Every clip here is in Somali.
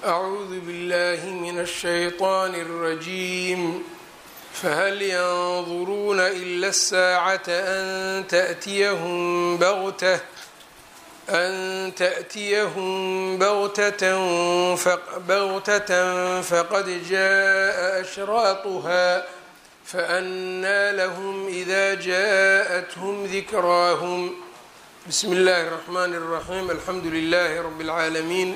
أعوذ بالله من الشيطان الرجيم فهل ينظرون إلا الساعة أن تأتيهم بغتة أن تأتيهم بغتة بغتة فقد جاء أشراطها فأنى لهم إذا جاءتهم ذكراهم بسم الله الرحمن الرحيم الحمد لله رب العالمين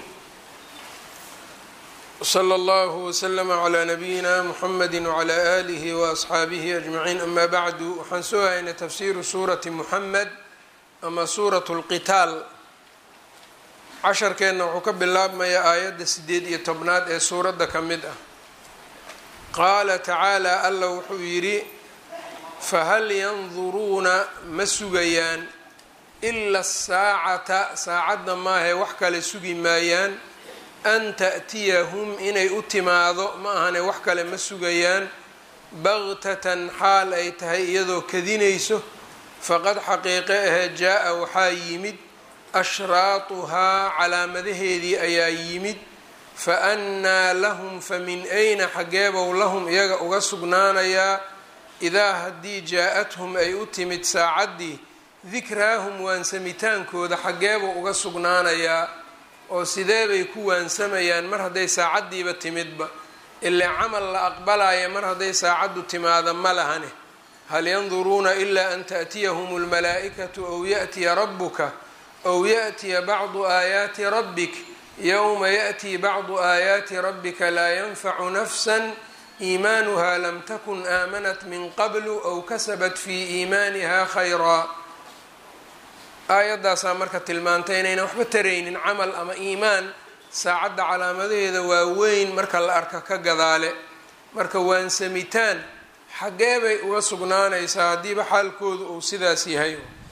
وصلى الله وسلم على نبيina mحamedi وعlى آlih وأصxaabihi أجمaعiin ama bعdu waxaan soo haynay tafsiru suurati muxamed ama suuraة اlqitaal casharkeenna wuxuu ka bilaabmaya aayadda sideed iyo tobnaad ee suuradda ka mid ah qaala tacaalى alla wuxuu yidhi fahal yanduruuna ma sugayaan إla الsaacata saacadda maahae wax kale sugi maayaan an ta'tiyahum inay u timaado ma ahane wax kale ma sugayaan bagtatan xaal ay tahay iyadoo kadinayso faqad xaqiiqe ahee jaa-a waxaa yimid ashraatuhaa calaamadaheedii ayaa yimid fa annaa lahum fa min ayna xaggeebow lahum iyaga uga sugnaanayaa idaa haddii jaa-athum ay u timid saacaddii dikraahum waansamitaankooda xaggeebuu uga sugnaanayaa oo sidee bay ku waansamayaan mar hadday saacaddiiba timidba ilaa camal la aqbalaya mar hadday saacaddu timaada ma lahane hal yanduruuna ilaa an ta'tiyahum almalaa'ikatu ow ya'tiya rabbuka ow ya'tiya bacdu aayaati rabbik yowma ya'tii bacdu aayaati rabbika laa yanfacu nafsan iimaanuha lam takun aamanat min qablu ow kasabat fii iimaaniha khayraa aayaddaasaa marka tilmaantay inaynan waxba taraynin camal ama iimaan saacadda calaamadaheeda waa weyn marka la arka ka gadaale marka waansamitaan xaggee bay uga sugnaanaysaa haddiiba xaalkoodu uu sidaas yahay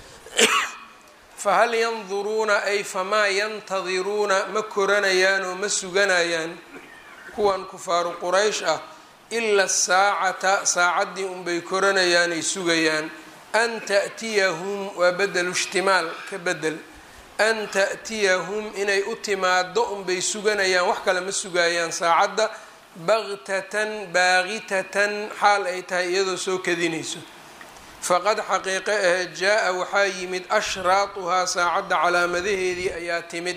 fahal yanduruuna ay famaa yantadiruuna ma koranayaan oo ma suganayaan kuwan kufaaru quraysh ah ila saacata saacaddii unbay koranayaan ay sugayaan an ta'tiyahum waa bedelu ishtimaal ka bedel an ta'tiyahum inay u timaado unbay suganayaan wax kale ma sugayaan saacadda bagtatan baaqitatan xaal ay tahay iyadoo soo kadinayso faqad xaqiiqe ahe jaa-a waxaa yimid ashraatuhaa saacadda calaamadaheedii ayaa timid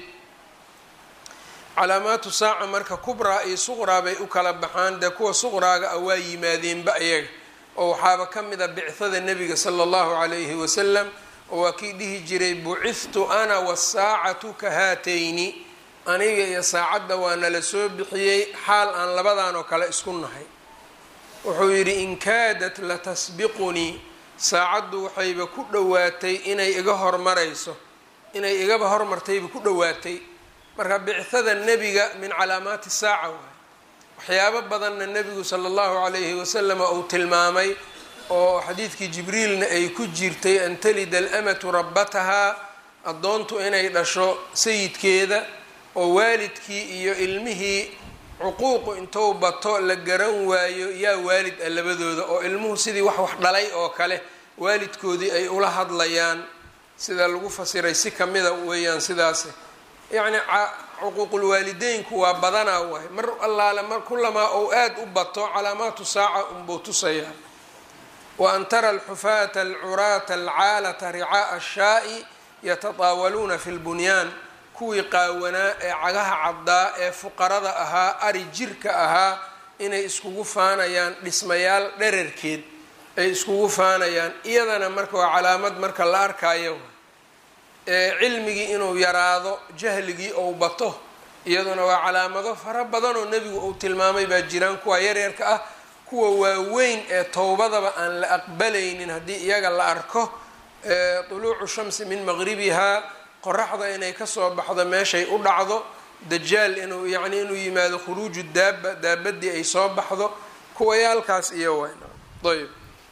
calaamaatu saaca marka kubraa iyo suqraa bay u kala baxaan dee kuwa suqraaga ah waa yimaadeenba iyaga oo waxaaba ka mid a bicada nebiga sala allahu calayhi wasalam oo waa kii dhihi jiray bucithtu ana wasaacatu ka haatayni aniga iyo saacadda waa nala soo bixiyey xaal aan labadan oo kale isku nahay wuxuu yidhi in kaadat latasbiqunii saacaddu waxayba ku dhowaatay inay iga hormarayso inay igaba hormartayba ku dhowaatay marka bicada nebiga min calaamaati saaca waay waxyaabo badanna nebigu sala allahu calayhi wasalam uu tilmaamay oo xadiidkii jibriilna ay ku jirtay an talida alamatu rabbatahaa addoontu inay dhasho sayidkeeda oo waalidkii iyo ilmihii cuquuqu intou bato la garan waayo yaa waalid ah labadooda oo ilmuhu sidii wax wax dhalay oo kale waalidkoodii ay ula hadlayaan sida lagu fasiray si kamida weeyaan sidaas yacni cuquuqulwaalideynku waa badanaa waay mar allaale mar kulamaa ou aada u bato calaamaatu saaca unbuu tusayaa wa an tara alxufaata alcuraata alcaalata ricaa'a ashaa'i yatataawaluuna fi lbunyaan kuwii qaawanaa ee cagaha caddaa ee fuqarada ahaa ari jirka ahaa inay iskugu faanayaan dhismayaal dherarkeed ay iskugu faanayaan iyadana marka waa calaamad marka la arkaayo cilmigii inuu yaraado jahligii ou bato iyaduna waa calaamado fara badan oo nebigu uu tilmaamay baa jiraan kuwa yaryarka ah kuwa waaweyn ee towbadaba aan la aqbalaynin haddii iyaga la arko tuluucu shamsi min maqribihaa qoraxda inay kasoo baxdo meeshay u dhacdo dajaal inuu yacni inuu yimaado khuruuju daaba daabadii ay soo baxdo kuwayaalkaas iyo wayb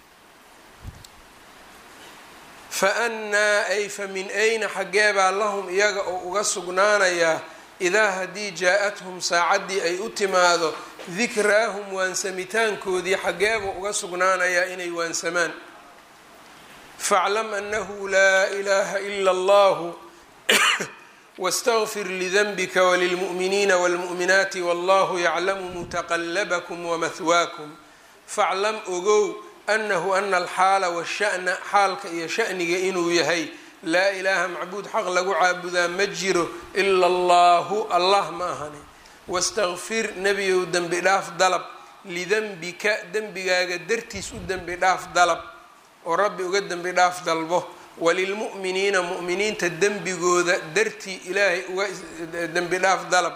fa annaa ay fa min ayna xaggeebaa lahum iyaga oo uga sugnaanayaa idaa haddii jaa-athum saacaddii ay u timaado dikraahum waansamitaankoodii xaggeebuu uga sugnaanayaa inay waansamaan faclam annahu laa ilaaha ila allahu wاstغfir lidnbika wlilmuؤminiina wاlmuؤminaati wallahu yaclamu mutaqlabkm wamahwaakum faclam ogow anahu ana alxaala washa'na xaalka iyo sha'niga inuu yahay laa ilaaha macbuud xaq lagu caabudaa ma jiro ila allahu allah ma ahani wastaqfir nebiyow dembi dhaaf dalab lidenbika dembigaaga dartiis u dembi dhaaf dalab oo rabbi uga dembi dhaaf dalbo walilmu'miniina mu'miniinta dembigooda dartii ilaahay uga dembi dhaaf dalab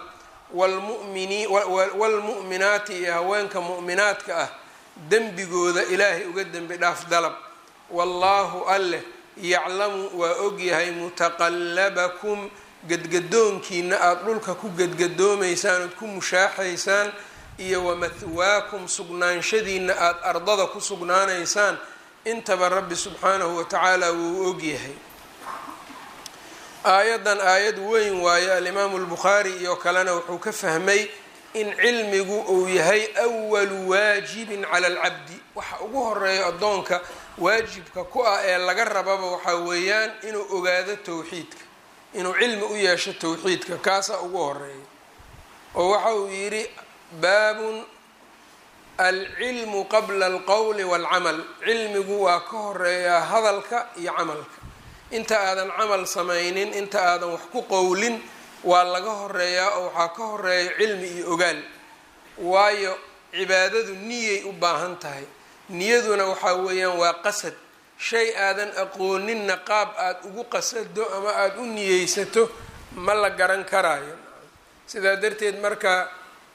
waalmu'minaati iyo haweenka mu'minaadka ah dembigooda ilaahay uga dembi dhaaf dalab wallaahu alleh yaclamu waa ogyahay mutaqallabakum gadgadoonkiina aada dhulka ku gadgadoomaysaan ood ku mushaaxaysaan iyo wamahwaakum sugnaanshadiina aada ardada ku sugnaanaysaan intaba rabbi subxaanahu watacaala wuu ogyahay aayaddan aayad weyn waayo alimaamu lbukhaari iyo kalena wuxuu ka fahmay in cilmigu uu yahay awalu waajibin cala alcabdi waxa ugu horeeya addoonka waajibka ku ah ee laga rababa waxaa weeyaan inuu ogaado towxiidka inuu cilmi u yeesho towxiidka kaasaa ugu horeeya oo waxa uu yidhi baabun alcilmu qabla alqowli waalcamal cilmigu waa ka horeeyaa hadalka iyo camalka inta aadan camal samaynin inta aadan wax ku qowlin waa laga horeeyaa oo waxaa ka horeeya cilmi iyo ogaal waayo cibaadadu niyay u baahan tahay niyaduna waxaa weeyaan waa qasad shay aadan aqooninna qaab aada ugu qasado ama aada u niyeysato ma la garan karaayo sidaa darteed marka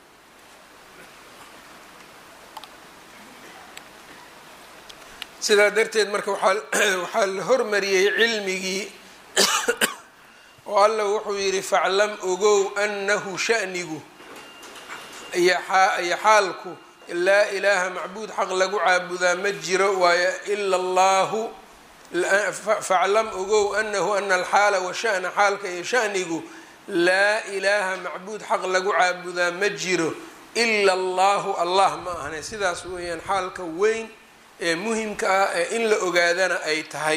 sidaa darteed marka waaa waxaa la hormariyey cilmigii oo alla wuxuu yidhi faclam ogow annahu shanigu iyo xaalku laa ilaaha macbuud xaq lagu caabudaa ma jiro waayo ila allahu faclam ogow anahu ana alxaala washa'na xaalka iyo shanigu laa ilaaha macbuud xaq lagu caabudaa ma jiro ila allahu allah ma ahne sidaas weeyaan xaalka weyn ee muhimka ah ee in la ogaadana ay tahay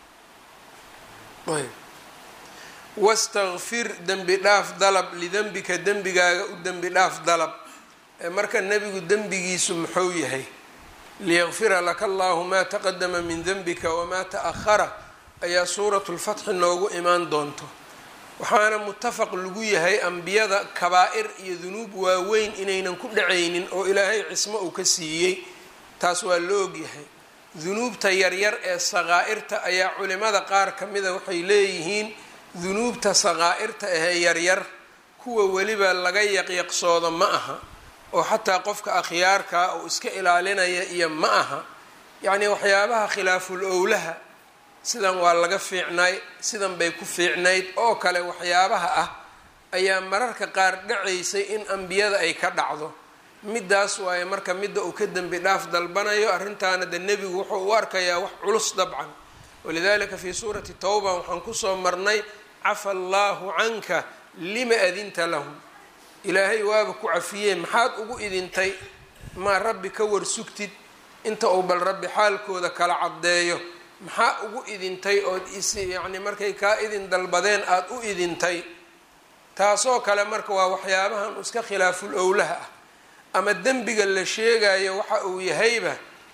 wastakfir dembi dhaaf dalab lidenbika dembigaaga u dembi dhaaf dalab marka nebigu dembigiisu muxuu yahay liyaqfira laka allahu maa taqadama min denbika wamaa ta'ahara ayaa suuratu lfatxi noogu imaan doonto waxaana mutafaq lagu yahay ambiyada kabaa'ir iyo dunuub waaweyn inaynan ku dhacaynin oo ilaahay cismo uu ka siiyey taas waa la ogyahay dunuubta yaryar ee saqaa'irta ayaa culimada qaar ka mida waxay leeyihiin dunuubta saqaa'irta ahee yaryar kuwa weliba laga yaqyaqsoodo ma aha oo xataa qofka akhyaarkaa uu iska ilaalinaya iyo ma aha yacnii waxyaabaha khilaaful owlaha sidan waa laga fiicnay sidan bay ku fiicnayd oo kale waxyaabaha ah ayaa mararka qaar dhacaysay in ambiyada ay ka dhacdo middaas waaye marka midda uu ka dembi dhaaf dalbanayo arrintaana de nebigu wuxuu u arkayaa wax culus dabcan walidalika fii suurati towba waxaan kusoo marnay cafa allaahu canka lima adinta lahum ilaahay waaba ku cafiyee maxaad ugu idintay maa rabbi ka warsugtid inta uu bal rabbi xaalkooda kala caddeeyo maxaa ugu idintay ood is yacni markay kaa idin dalbadeen aada u idintay taasoo kale marka waa waxyaabahan iska khilaaful owlaha ah ama dembiga la sheegayo waxa uu yahayba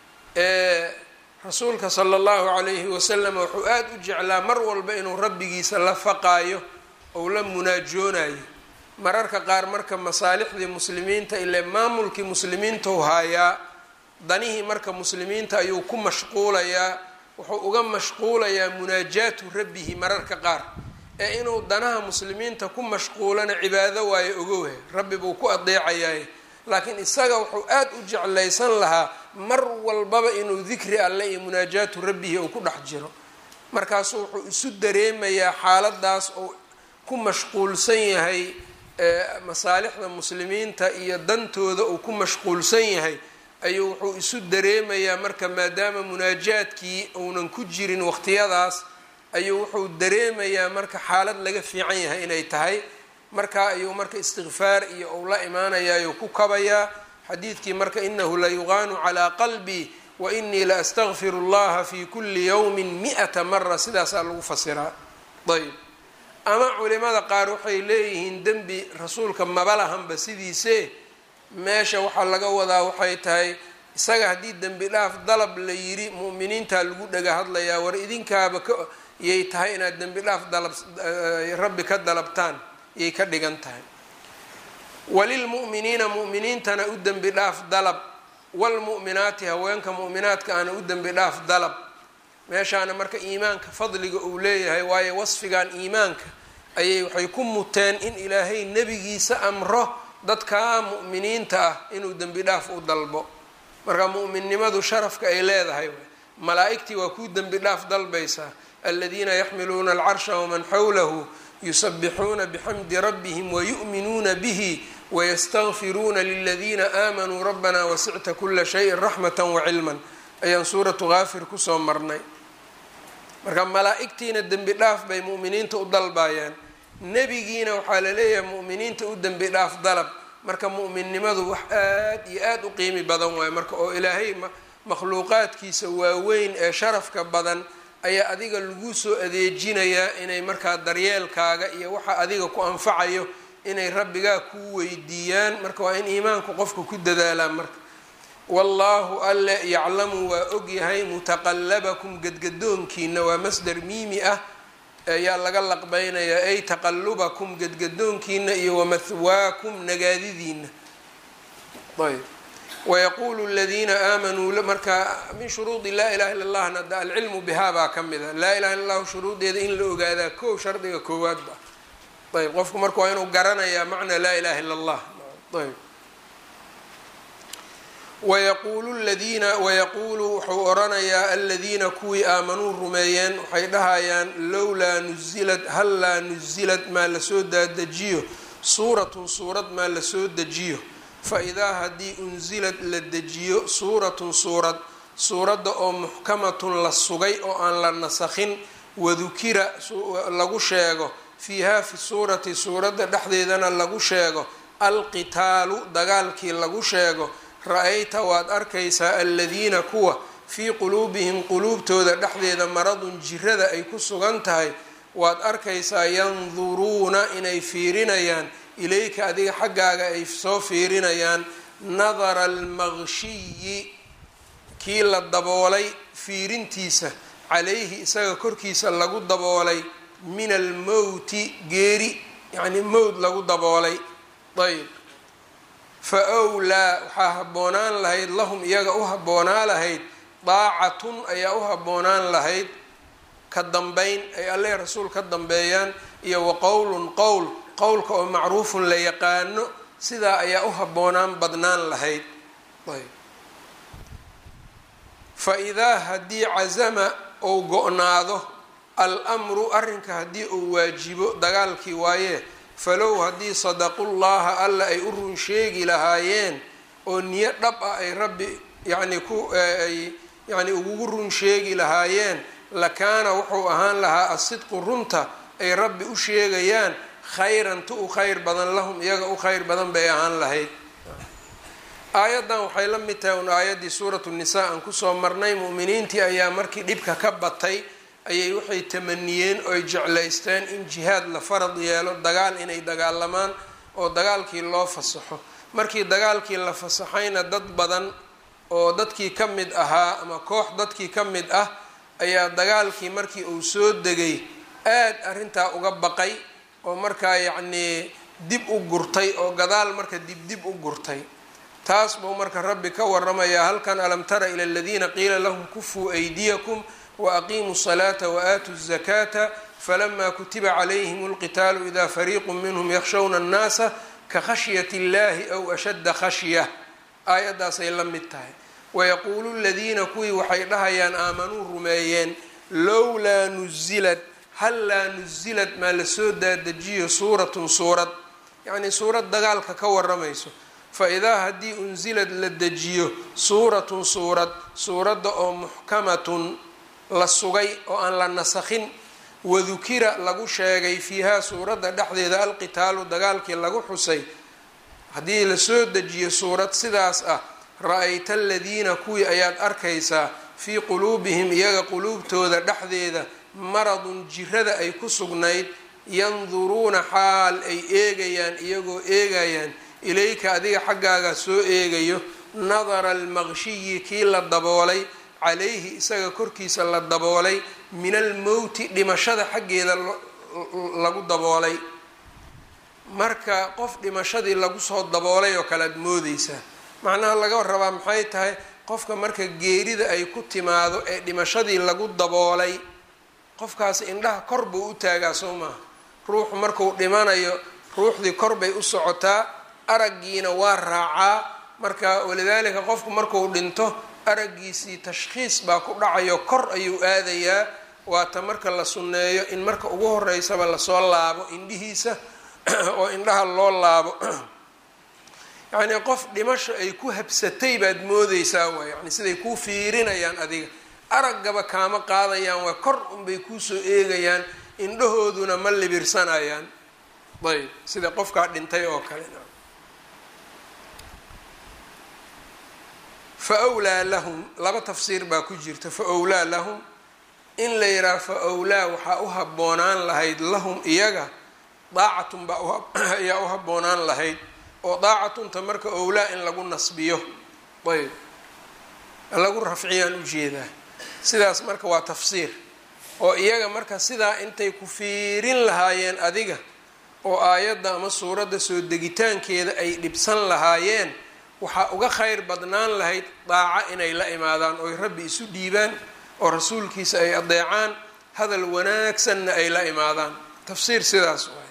rasuulka sala allahu calayhi wasalam wuxuu aada u jeclaa mar walba inuu rabbigiisa la faqaayo ou la munaajoonayo mararka qaar marka masaalixdii muslimiinta ile maamulkii muslimiintau haayaa danihii marka muslimiinta ayuu ku mashquulayaa wuxuu uga mashquulayaa munaajaatu rabbihi mararka qaar ee inuu danaha muslimiinta ku mashquulana cibaado waayo ogowhe rabbi buu ku adeecayaay laakiin isaga wuxuu aada u jeclaysan lahaa mar walbaba inuu dikri alle iyo munaajaatu rabbihi uu ku dhex jiro markaasuu wuxuu isu dareemayaa xaaladaas oo ku mashquulsan yahay masaalixda muslimiinta iyo dantooda uu ku mashquulsan yahay ayuu wuxuu isu dareemayaa marka maadaama munaajaadkii uunan ku jirin waqtiyadaas ayuu wuxuu dareemayaa marka xaalad laga fiican yahay inay tahay markaa ayuu marka istikfaar iyo uu la imaanayaayuu ku kabayaa xadiidkii marka inahu la yuqaanu calaa qalbii wa inii la astakfiru llaha fi kuli yowmin mi-ata mara sidaasaa lagu fasiraa ayb ama culimada qaar waxay leeyihiin dembi rasuulka maba lahanba sidiise meesha waxaa laga wadaa waxay tahay isaga haddii dembi dhaaf dalab la yiri mu'miniintaa lagu dhaga hadlayaa war idinkaaba ka yay tahay inaad dembi dhaaf dalab rabbi ka dalabtaan yay ka dhigan tahay walilmu'miniina mu'miniintana u dembi dhaaf dalab walmu'minaati haweenka mu'minaadka ana u dembi dhaaf dalab meeshaana marka iimaanka fadliga uu leeyahay waayo wasfigan iimaanka ayay waxay ku muteen in ilaahay nebigiisa amro dadkaa mu'miniinta ah inuu dembi dhaaf u dalbo marka mu'minnimadu sharafka ay leedahay malaa-igtii waa kuu dembi dhaaf dalbaysaa aladiina yaxmiluuna alcarsha waman xawlahu yusabixuuna bixamdi rabbihim wayu'minuuna bihi wayastakfiruuna liladiina aamanuu rabbana wasicta kula shayin raxmata wacilman ayaan suuratu kaafir kusoo marnay marka malaa-igtiina dembi dhaaf bay mu'miniinta u dalbayaan nebigiina waxaa la leeyahay mu'miniinta u dembi dhaaf dalab marka mu'minnimadu wax aada iyo aada u qiimi badan waayo marka oo ilaahay makhluuqaadkiisa waaweyn ee sharafka badan ayaa adiga lagu soo adeejinayaa inay markaa daryeelkaaga iyo waxa adiga ku anfacayo inay rabbigaa kuu weydiiyaan marka waa in iimaanku qofka ku dadaalaa marka wallaahu alle yaclamu waa ogyahay mutaqallabakum gadgadoonkiina waa masdar miimi ah ayaa laga laqbeynayaa ay taqalubakum gadgadoonkiina iyo wamahwaakum nagaadidiina ayb wayaquulu ladiina aamanuu marka min shuruudi laa ilaha illa allahna da alcilmu bihaa baa ka mid a laa ilaha illa llahu shuruudeeda in la ogaadaa kow shardiga koowaadba ayb qofku marka waa inuu garanayaa macnaa laa ilaha illa allah ayb wayaquulu ladiina wayaquulu wuxuu oranayaa aladiina kuwii aamanuu rumeeyeen waxay dhahayaan lowlaa nusilad hal laa nusilad maa lasoo daadejiyo suuratun suurad maa lasoo dejiyo fa idaa haddii unsilad la dejiyo suuratun suurad suuradda oo muxkamatun la sugay oo aan la nasakhin wadukira lagu sheego fiihaa fi suurati suuradda dhexdeedana lagu sheego alqitaalu dagaalkii lagu sheego ra-ayta waad arkaysaa aladiina kuwa fii quluubihim quluubtooda dhexdeeda maradun jirada ay ku sugan tahay waad arkaysaa yanduruuna inay fiirinayaan ilayka adiga xaggaaga ay soo fiirinayaan nadara almaqshiyi kii la daboolay fiirintiisa calayhi isaga korkiisa lagu daboolay min almowti geeri yacni mowd lagu daboolay ayb fa wlaa waxaa habboonaan lahayd lahum iyaga u habboonaa lahayd daacatun ayaa u habboonaan lahayd ka dambeyn ay alle rasuul ka dambeeyaan iyo wa qowlun qowl qowlka oo macruufun la yaqaano sidaa ayaa u habboonaan badnaan lahayd ayb fa idaa haddii casama ou go-naado al-mru arrinka haddii uu waajibo dagaalkii waayee falow haddii sadaqullaha alla ay u run sheegi lahaayeen oo niyo dhab ah ay rabbi yacni ku ay yacni ugu run sheegi lahaayeen lakaana wuxuu ahaan lahaa asidqu runta ay rabbi u sheegayaan khayran tu u khayr badan lahum iyaga u khayr badan bay ahaan lahayd aayaddan waxay la mid tahay un aayaddii suuratu nisaa aan kusoo marnay mu'miniintii ayaa markii dhibka ka batay ayay waxay tamaniyeen oo ay jeclaysteen in jihaad la farad yeelo dagaal inay dagaalamaan oo dagaalkii loo fasaxo markii dagaalkii la fasaxayna dad badan oo dadkii ka mid ahaa ama koox dadkii ka mid ah ayaa dagaalkii markii uu soo degay aad arrintaa uga baqay oo markaa yacnii dib u gurtay oo gadaal marka dibdib u gurtay taas buu marka rabbi ka waramayaa halkan alam tara ila aladiina qiila lahum kufuu aydiyakum waaqiimuu الصlaata waatuu الzakaata falama kutiba calayhim اlqitaalu ida fariiqu minhm yakshawna الnaasa ka khashyat اllahi aw ashadda khashya aayaddaasay la mid tahay wayaquulu ladiina kuwii waxay dhahayaan aamanuu rumeeyeen lowlaa nusilad hal laa nusilad maa lasoo daadejiyo suuratun suurad yacnii suurad dagaalka ka waramayso fa idaa haddii unsilad la dejiyo suuratun suurad suuradda oo muxkamatun la sugay oo aan la nasakhin wadukira lagu sheegay fiihaa suuradda dhexdeeda alqitaalu dagaalkii lagu xusay haddii lasoo dejiyo suurad sidaas ah ra-ayta aladiina kuwii ayaad arkaysaa fii quluubihim iyaga quluubtooda dhexdeeda maradun jirada ay ku sugnayd yanduruuna xaal ay eegayaan iyagoo eegayaan ilayka adiga xaggaaga soo eegayo nadara almaqshiyi kii la daboolay calayhi isaga korkiisa la daboolay min almowti dhimashada xaggeeda lagu daboolay marka qof dhimashadii lagu soo daboolay oo kale ad moodeysaa macnaha laga rabaa maxay tahay qofka marka geerida ay ku timaado ee dhimashadii lagu daboolay qofkaas indhaha kor buu u taagaa soo maaha ruuxu marku dhimanayo ruuxdii kor bay u socotaa araggiina waa raacaa marka walidaalika qofku marku dhinto araggiisii tashkhiis baa ku dhacayo kor ayuu aadayaa waata marka la sunneeyo in marka ugu horeysaba lasoo laabo indhihiisa oo indhaha loo laabo yacnii qof dhimasho ay ku habsatay baad moodeysaa waay yani siday kuu fiirinayaan adiga araggaba kaama qaadayaan waa kor unbay kuusoo eegayaan indhahooduna ma libirsanayaan ayb sida qofkaa dhintay oo kale fa wlaa lahum laba tafsiir baa ku jirta fa wlaa lahum in la yidhaha fa wlaa waxaa u habboonaan lahayd lahum iyaga daacatun baa ayaa u habboonaan lahayd oo daacatunta marka owlaa in lagu nasbiyo ayb lagu rafciyaan ujeedaa sidaas marka waa tafsiir oo iyaga marka sidaa intay ku fiirin lahaayeen adiga oo aayadda ama suuradda soo degitaankeeda ay dhibsan lahaayeen waxaa uga kheyr badnaan lahayd daaco inay la imaadaan oy rabbi isu dhiibaan oo rasuulkiisa ay adeecaan hadal wanaagsanna ay la imaadaan tafsiir sidaas waay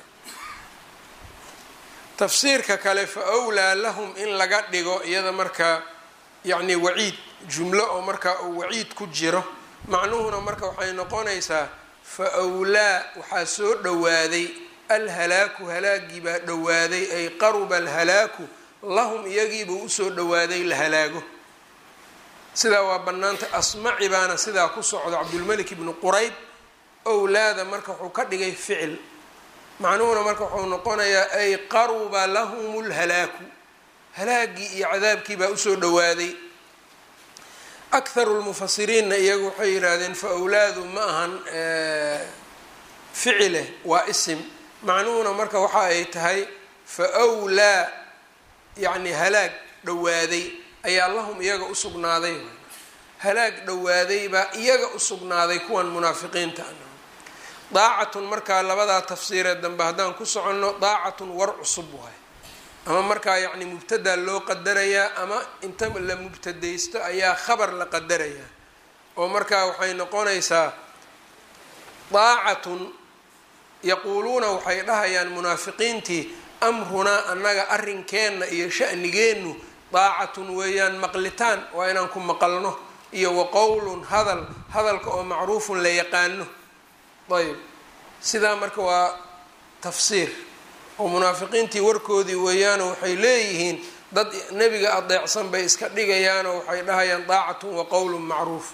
tafsiirka kale fa wlaa lahum in laga dhigo iyada markaa yacni waciid jumlo oo markaa uu waciid ku jiro macnuhuna marka waxay noqonaysaa fa wlaa waxaa soo dhowaaday alhalaaku halaagii baa dhowaaday ay qaruba alhalaaku lahum iyagiibuu usoo dhowaaday la halaago sidaa waa bannaanta asmaci baana sidaa ku socdo cabdulmalik ibnu qurayb owlaada marka wuxuu ka dhigay ficil macnuhuna marka wuxuu noqonayaa ay qaruba lahum lhalaaku halaagii iyo cadaabkii baa usoo dhowaaday akharu lmufasiriinna iyagu waxay yidhaahdeen fa wlaadu ma ahan ficile waa isim macnuhuna marka waxa ay tahay fa wlaa yacni halaag dhowaaday ayaa lahum iyaga usugnaaday halaag dhowaaday baa iyaga usugnaaday kuwan munaafiqiinta daacatun markaa labadaa tafsiiree dambe haddaan ku soconno daacatun war cusub waay ama markaa yacni mubtadaa loo qadarayaa ama inta la mubtadaysto ayaa khabar la qadarayaa oo markaa waxay noqonaysaa daacatun yaquuluuna waxay dhahayaan munaafiqiintii amrunaa annaga arrinkeenna iyo sha'nigeennu daacatun weeyaan maqlitaan waa inaan ku maqalno iyo wa qowlun hadal hadalka oo macruufun la yaqaano ayb sidaa marka waa tafsiir oo munaafiqiintii warkoodii weeyaanoo waxay leeyihiin dad nebiga adeecsan bay iska dhigayaanoo waxay dhahayaan daacatun wa qowlun macruuf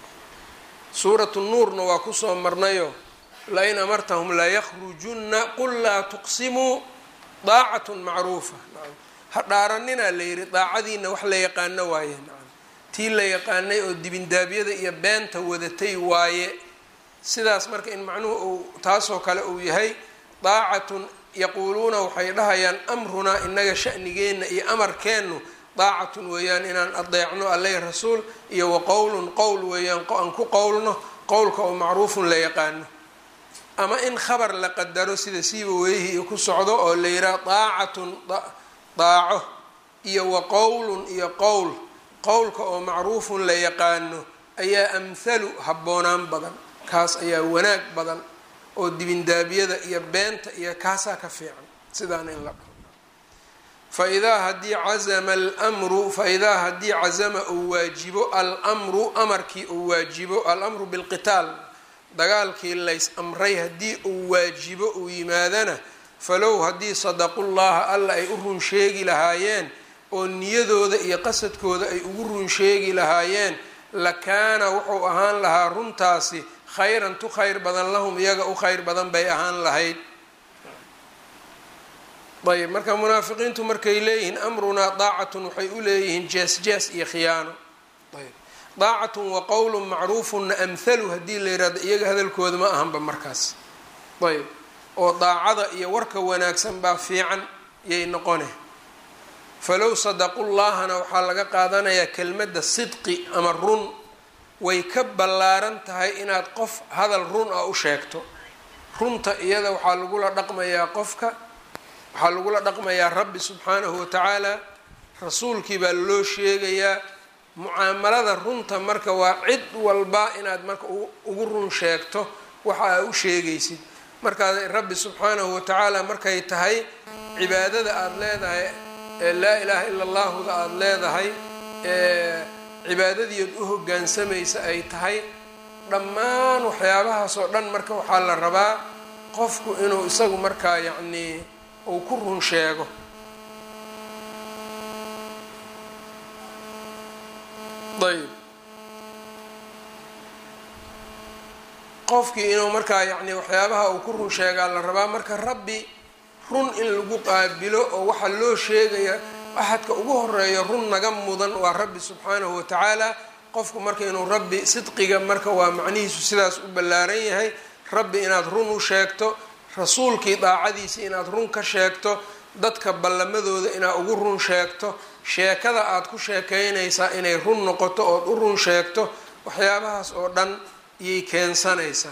suuratu nuurna waa kusoo marnayo lain amartahum laykhrujunna qul laa tuqsimuu daacatun macruufa ha dhaaranina la yihi daacadiina wax la yaqaano waaye tii la yaqaanay oo dibindaabyada iyo beenta wadatay waaye sidaas marka in macnuhu uu taasoo kale uu yahay daacatun yaquuluuna waxay dhahayaan amrunaa inaga sha'nigeenna iyo amarkeennu daacatun weeyaan inaan adeecno alleh rasuul iyo wa qowlun qowl weeyaan aan ku qowlno qowlka oo macruufun la yaqaano ama in khabar la qadaro sida siiba weeyihii iyo ku socdo oo la yidhaha daacatun daaco iyo wa qowlun iyo qowl qowlka oo macruufun la yaqaano ayaa amhalu habboonaan badan kaas ayaa wanaag badan oo dibindaabyada iyo beenta iyo kaasaa ka fiican sidaana in la dhaho faidaa haddii cazama almru faidaa haddii cazama uu waajibo almru amarkii uu waajibo alamru bilqitaal dagaalkii lays amray haddii uu waajibo uu yimaadana falow haddii sadaqu llaha alla ay u run sheegi lahaayeen oo niyadooda iyo qasadkooda ay ugu run sheegi lahaayeen lakaana wuxuu ahaan lahaa runtaasi khayran tu khayr badan lahum iyaga u khayr badan bay ahaan lahayd ayb marka munaafiqiintu markay leeyihiin amrunaa daacatun waxay u leeyihiin jees jees iyo khiyaano ayb daacatun wa qowlun macruufunna amhalu haddii la yihahdo iyaga hadalkooda ma ahanba markaas ayb oo daacada iyo warka wanaagsan baa fiican yay noqone falow sadaqullahana waxaa laga qaadanayaa kelmadda sidqi ama run way ka ballaaran tahay inaad qof hadal run ah u sheegto runta iyada waxaa lagula dhaqmayaa qofka waxaa lagula dhaqmayaa rabbi subxaanahu watacaala rasuulkii baa loo sheegayaa mucaamalada runta marka waa cid walba inaad marka ugu run sheegto waxa aa u sheegaysid markaa rabbi subxaanahu watacaala markay tahay cibaadada aada leedahay ee laa ilaaha ila allahuda aada leedahay ee cibaadadiiod u hoggaansamaysa ay tahay dhammaan waxyaabahaas oo dhan marka waxaa la rabaa qofku inuu isagu markaa yacnii uu ku run sheego ayb qofkii inuu markaa yacni waxyaabaha uu ku run sheegaa la rabaa marka rabbi run in lagu qaabilo oo waxaa loo sheegaya axadka ugu horeeya run naga mudan waa rabbi subxaanahu watacaala qofku marka inuu rabbi sidqiga marka waa macnihiisu sidaas u ballaaran yahay rabbi inaad run u sheegto rasuulkii daacadiisa inaad run ka sheegto dadka ballamadooda inaad ugu run sheegto sheekada aada ku sheekeynaysaa inay run noqoto ood u run sheegto waxyaabahaas oo dhan iyay keensanaysaa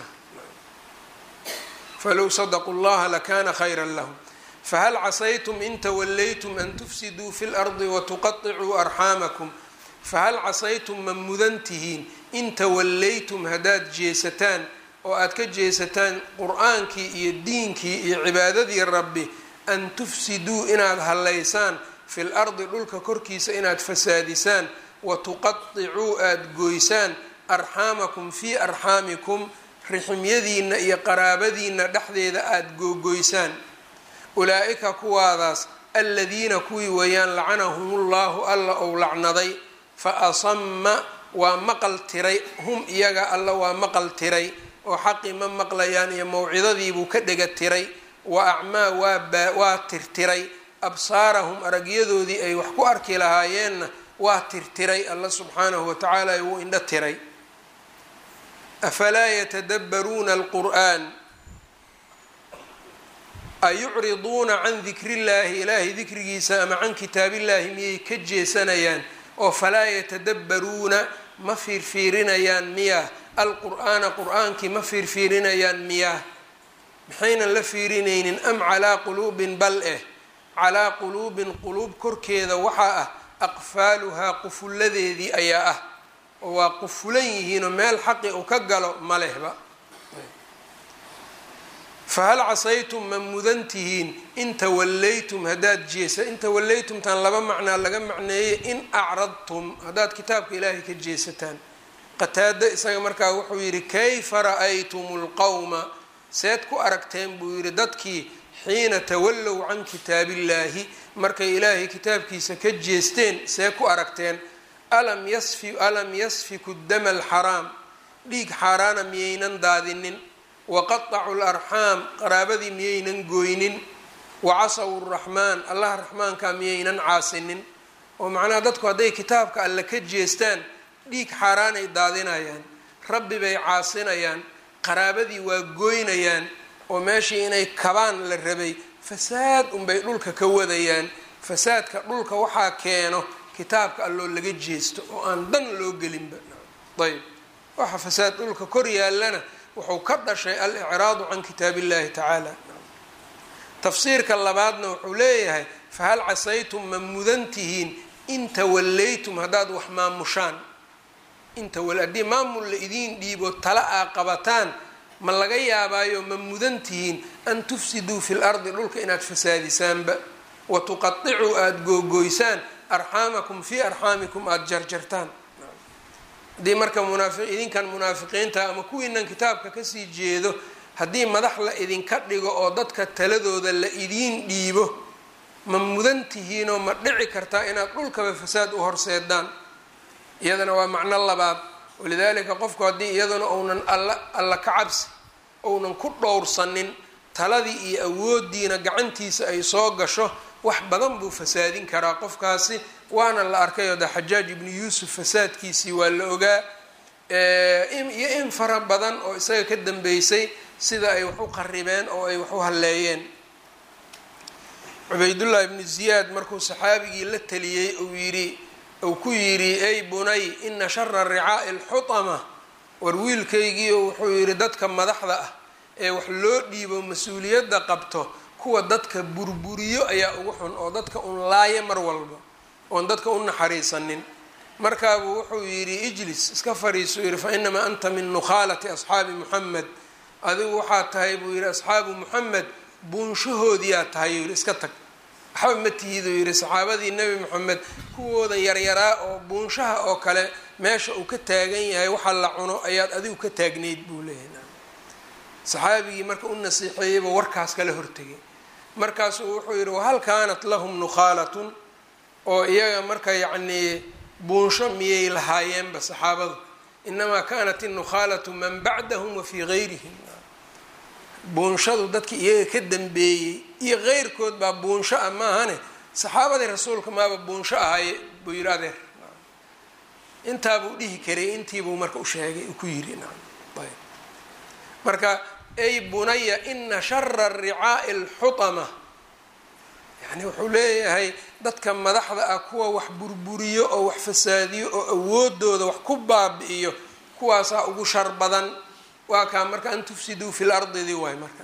falow sadaquu llaha lakana khayra lahum fahal casaytum in tawallaytum an tufsiduu fi lardi watuqaicuu arxaamakum fahal casaytum ma mudan tihiin in tawallaytum haddaad jeesataan oo aad ka jeesataan qur-aankii iyo diinkii iyo cibaadadii rabbi an tufsiduu inaad hallaysaan fi lardi dhulka korkiisa inaad fasaadisaan watuqaicuu aada goysaan arxaamakum fii arxaamikum riximyadiina iyo qaraabadiina dhexdeeda aada googoysaan ulaa-ika kuwaadaas aladiina kuwii weeyaan lacanahum llahu alla ou lacnaday fa asama waa maqal tiray hum iyaga alla waa maqal tiray oo xaqii ma maqlayaan iyo mawcidadiibuu ka dhega tiray wa acmaa waa waa tirtiray absaarahum aragyadoodii ay wax ku arki lahaayeenna waa tirtiray alla subxaanahu watacaala wuu indho tiray afalaa yatadabbaruuna alqur'an ayucriduuna can dikrillaahi ilaahay dikrigiisa ama can kitaabillaahi miyay ka jeesanayaan oo falaa yatadabbaruuna ma fiirfiirinayaan miyaa alqur'aana qur-aankii ma fiirfiirinayaan miyaa maxaynan la fiirinaynin am calaa quluubin bal eh calaa quluubin quluub korkeeda waxaa ah aqfaaluhaa qufulladeedii ayaa ah oo waa qufulan yihiinoo meel xaqi uu ka galo ma lehba fahal casaytum ma mudan tihiin in tawallaytum haddaad jeesa in tawallaytumtaan laba macnaa laga macneeyey in acradtum haddaad kitaabka ilaahay ka jeesataan qataado isaga markaa wuxuu yidhi kayfa ra'aytum lqowma seed ku aragteen buu yidhi dadkii xiina tawallow can kitaabillaahi markay ilaahay kitaabkiisa ka jeesteen see ku aragteen alam yasfi alam yasfiku dama alxaraam dhiig xaaraana miyaynan daadinin waqatacu larxaam qaraabadii miyaynan gooynin wacasaw raxmaan allah raxmaanka miyaynan caasinin oo macnaha dadku hadday kitaabka alle ka jeestaan dhiig xaaraanay daadinayaan rabbi bay caasinayaan qaraabadii waa gooynayaan oo meeshii inay kabaan la rabay fasaad unbay dhulka ka wadayaan fasaadka dhulka waxaa keeno kitaabka alloo laga jeesto oo aan dan loo gelinba ayb waxa fasaad dhulka kor yaallana wuxuu ka dhashay al-icraadu can kitaab illahi tacaala tafsiirka labaadna wuxuu leeyahay fahal casaytum ma mudan tihiin in tawallaytum haddaad wax maamushaan intawa haddii maamul la idiin dhiibo tala aa qabataan ma laga yaabaayo ma mudan tihiin an tufsiduu fi lardi dhulka inaad fasaadisaanba wa tuqaicuu aada googoysaan arxaamakum fii arxaamikum aada jarjartaan haddii marka munaafi idinkan munaafiqiinta ama kuwiinan kitaabka kasii jeedo haddii madax la idinka dhigo oo dadka taladooda la idiin dhiibo ma mudan tihiinoo ma dhici kartaa inaad dhulkaba fasaad u horseedaan iyadana waa macno labaad walidaalika qofku haddii iyaduna uunan alla alla ka cabsi ounan ku dhowrsanin taladii iyo awoodiina gacantiisa ay soo gasho wax badan buu fasaadin karaa qofkaasi waana la arkay oo de xajaaj ibnu yuusuf fasaadkiisii waa la ogaa iyo in fara badan oo isaga ka dambeysay sida ay wax u qaribeen oo ay wax u halleeyeen cubaydullah ibnu ziyaad markuu saxaabigii la teliyey uu yidhi uu ku yidhi ey bunay ina shara ricaa'i alxutama war wiilkaygiio wuxuu yidhi dadka madaxda ah ee wax loo dhiibo mas-uuliyadda qabto kuwa dadka burburiyo ayaa ugu xun oo dadka un laaya mar walba oon dadka u naxariisanin markaabuu wuxuu yidhi ijlis iska fariisu yidhi fa inamaa anta min nukhaalati asxaabi muxamed adigu waxaa tahay buu yidhi asxaabu muxamed buunshahoodiyaa tahay yuu yidhi iska tag waxba ma tihiduu yidhi saxaabadii nebi moxamed kuwooda yaryaraa oo buunshaha oo kale meesha uu ka taagan yahay waxa la cuno ayaad adigu ka taagnayd buu leeyahay saxaabigii marka u nasiixeeyeyba warkaas kala hortegay markaasuu wuxuu yidhi wahal kaanat lahum nukhaalatun oo iyaga marka yacnii buunsho miyay lahaayeenba saxaabadu inamaa kanat innukhaalatu man bacdahum wa fii gayrihim buunshadu dadkii iyaga ka dambeeyey iyo keyrkood baa buunsho ah maahane saxaabadii rasuulka maaba buunsho ahaye buu yidhi adeer intaabuu dhihi karay intiibuu marka u sheegay ku yidhi ayb marka ay bunaya ina shara ricaa'i alxutama yani wuxuu leeyahay dadka madaxda ah kuwa wax burburiyo oo wax fasaadiyo oo awoodooda wax ku baabi'iyo kuwaasaa ugu shar badan waa kaa marka an tufsiduu fi lardidii waay marka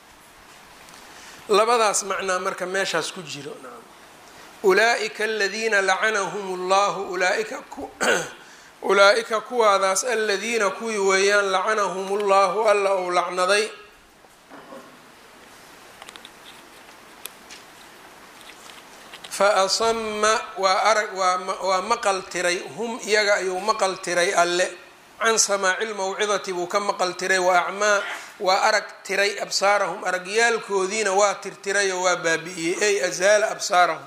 labadaas macnaa marka meeshaas ku jiro ulaaئika aladiina lacanahum اllahu ulaaika ulaa-ika kuwaadaas aladiina kuwii weeyaan lacanahum اllahu alla ou lacnaday faasama waa arag waa maqal tiray hum iyaga ayuu maqal tiray alle can samaaci lmawcidati buu ka maqal tiray wa acmaa waa arag tiray absaarahum aragyaalkoodiina waa tirtiray oo waa baabi'iyey ay azaala absaarahum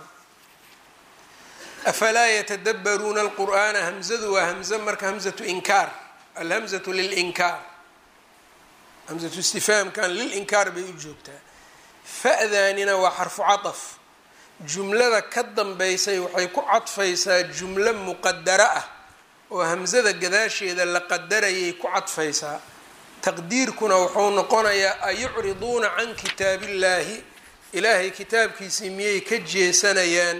afalaa yatadabbaruuna alqur'aana hamzadu waa hamze marka hamzatu inkaar alhamzatu lilinkaar hamzatu istifaamkan lilinkaar bay u joogtaa fa-daanina waa xarfu cataf jumlada ka dambeysay waxay ku cadfaysaa jumlo muqadaro ah oo hamsada gadaasheeda la qadarayay ku cadfaysaa taqdiirkuna wuxuu noqonayaa ayucriduuna can kitaabillaahi ilaahay kitaabkiisii miyay ka jeesanayaan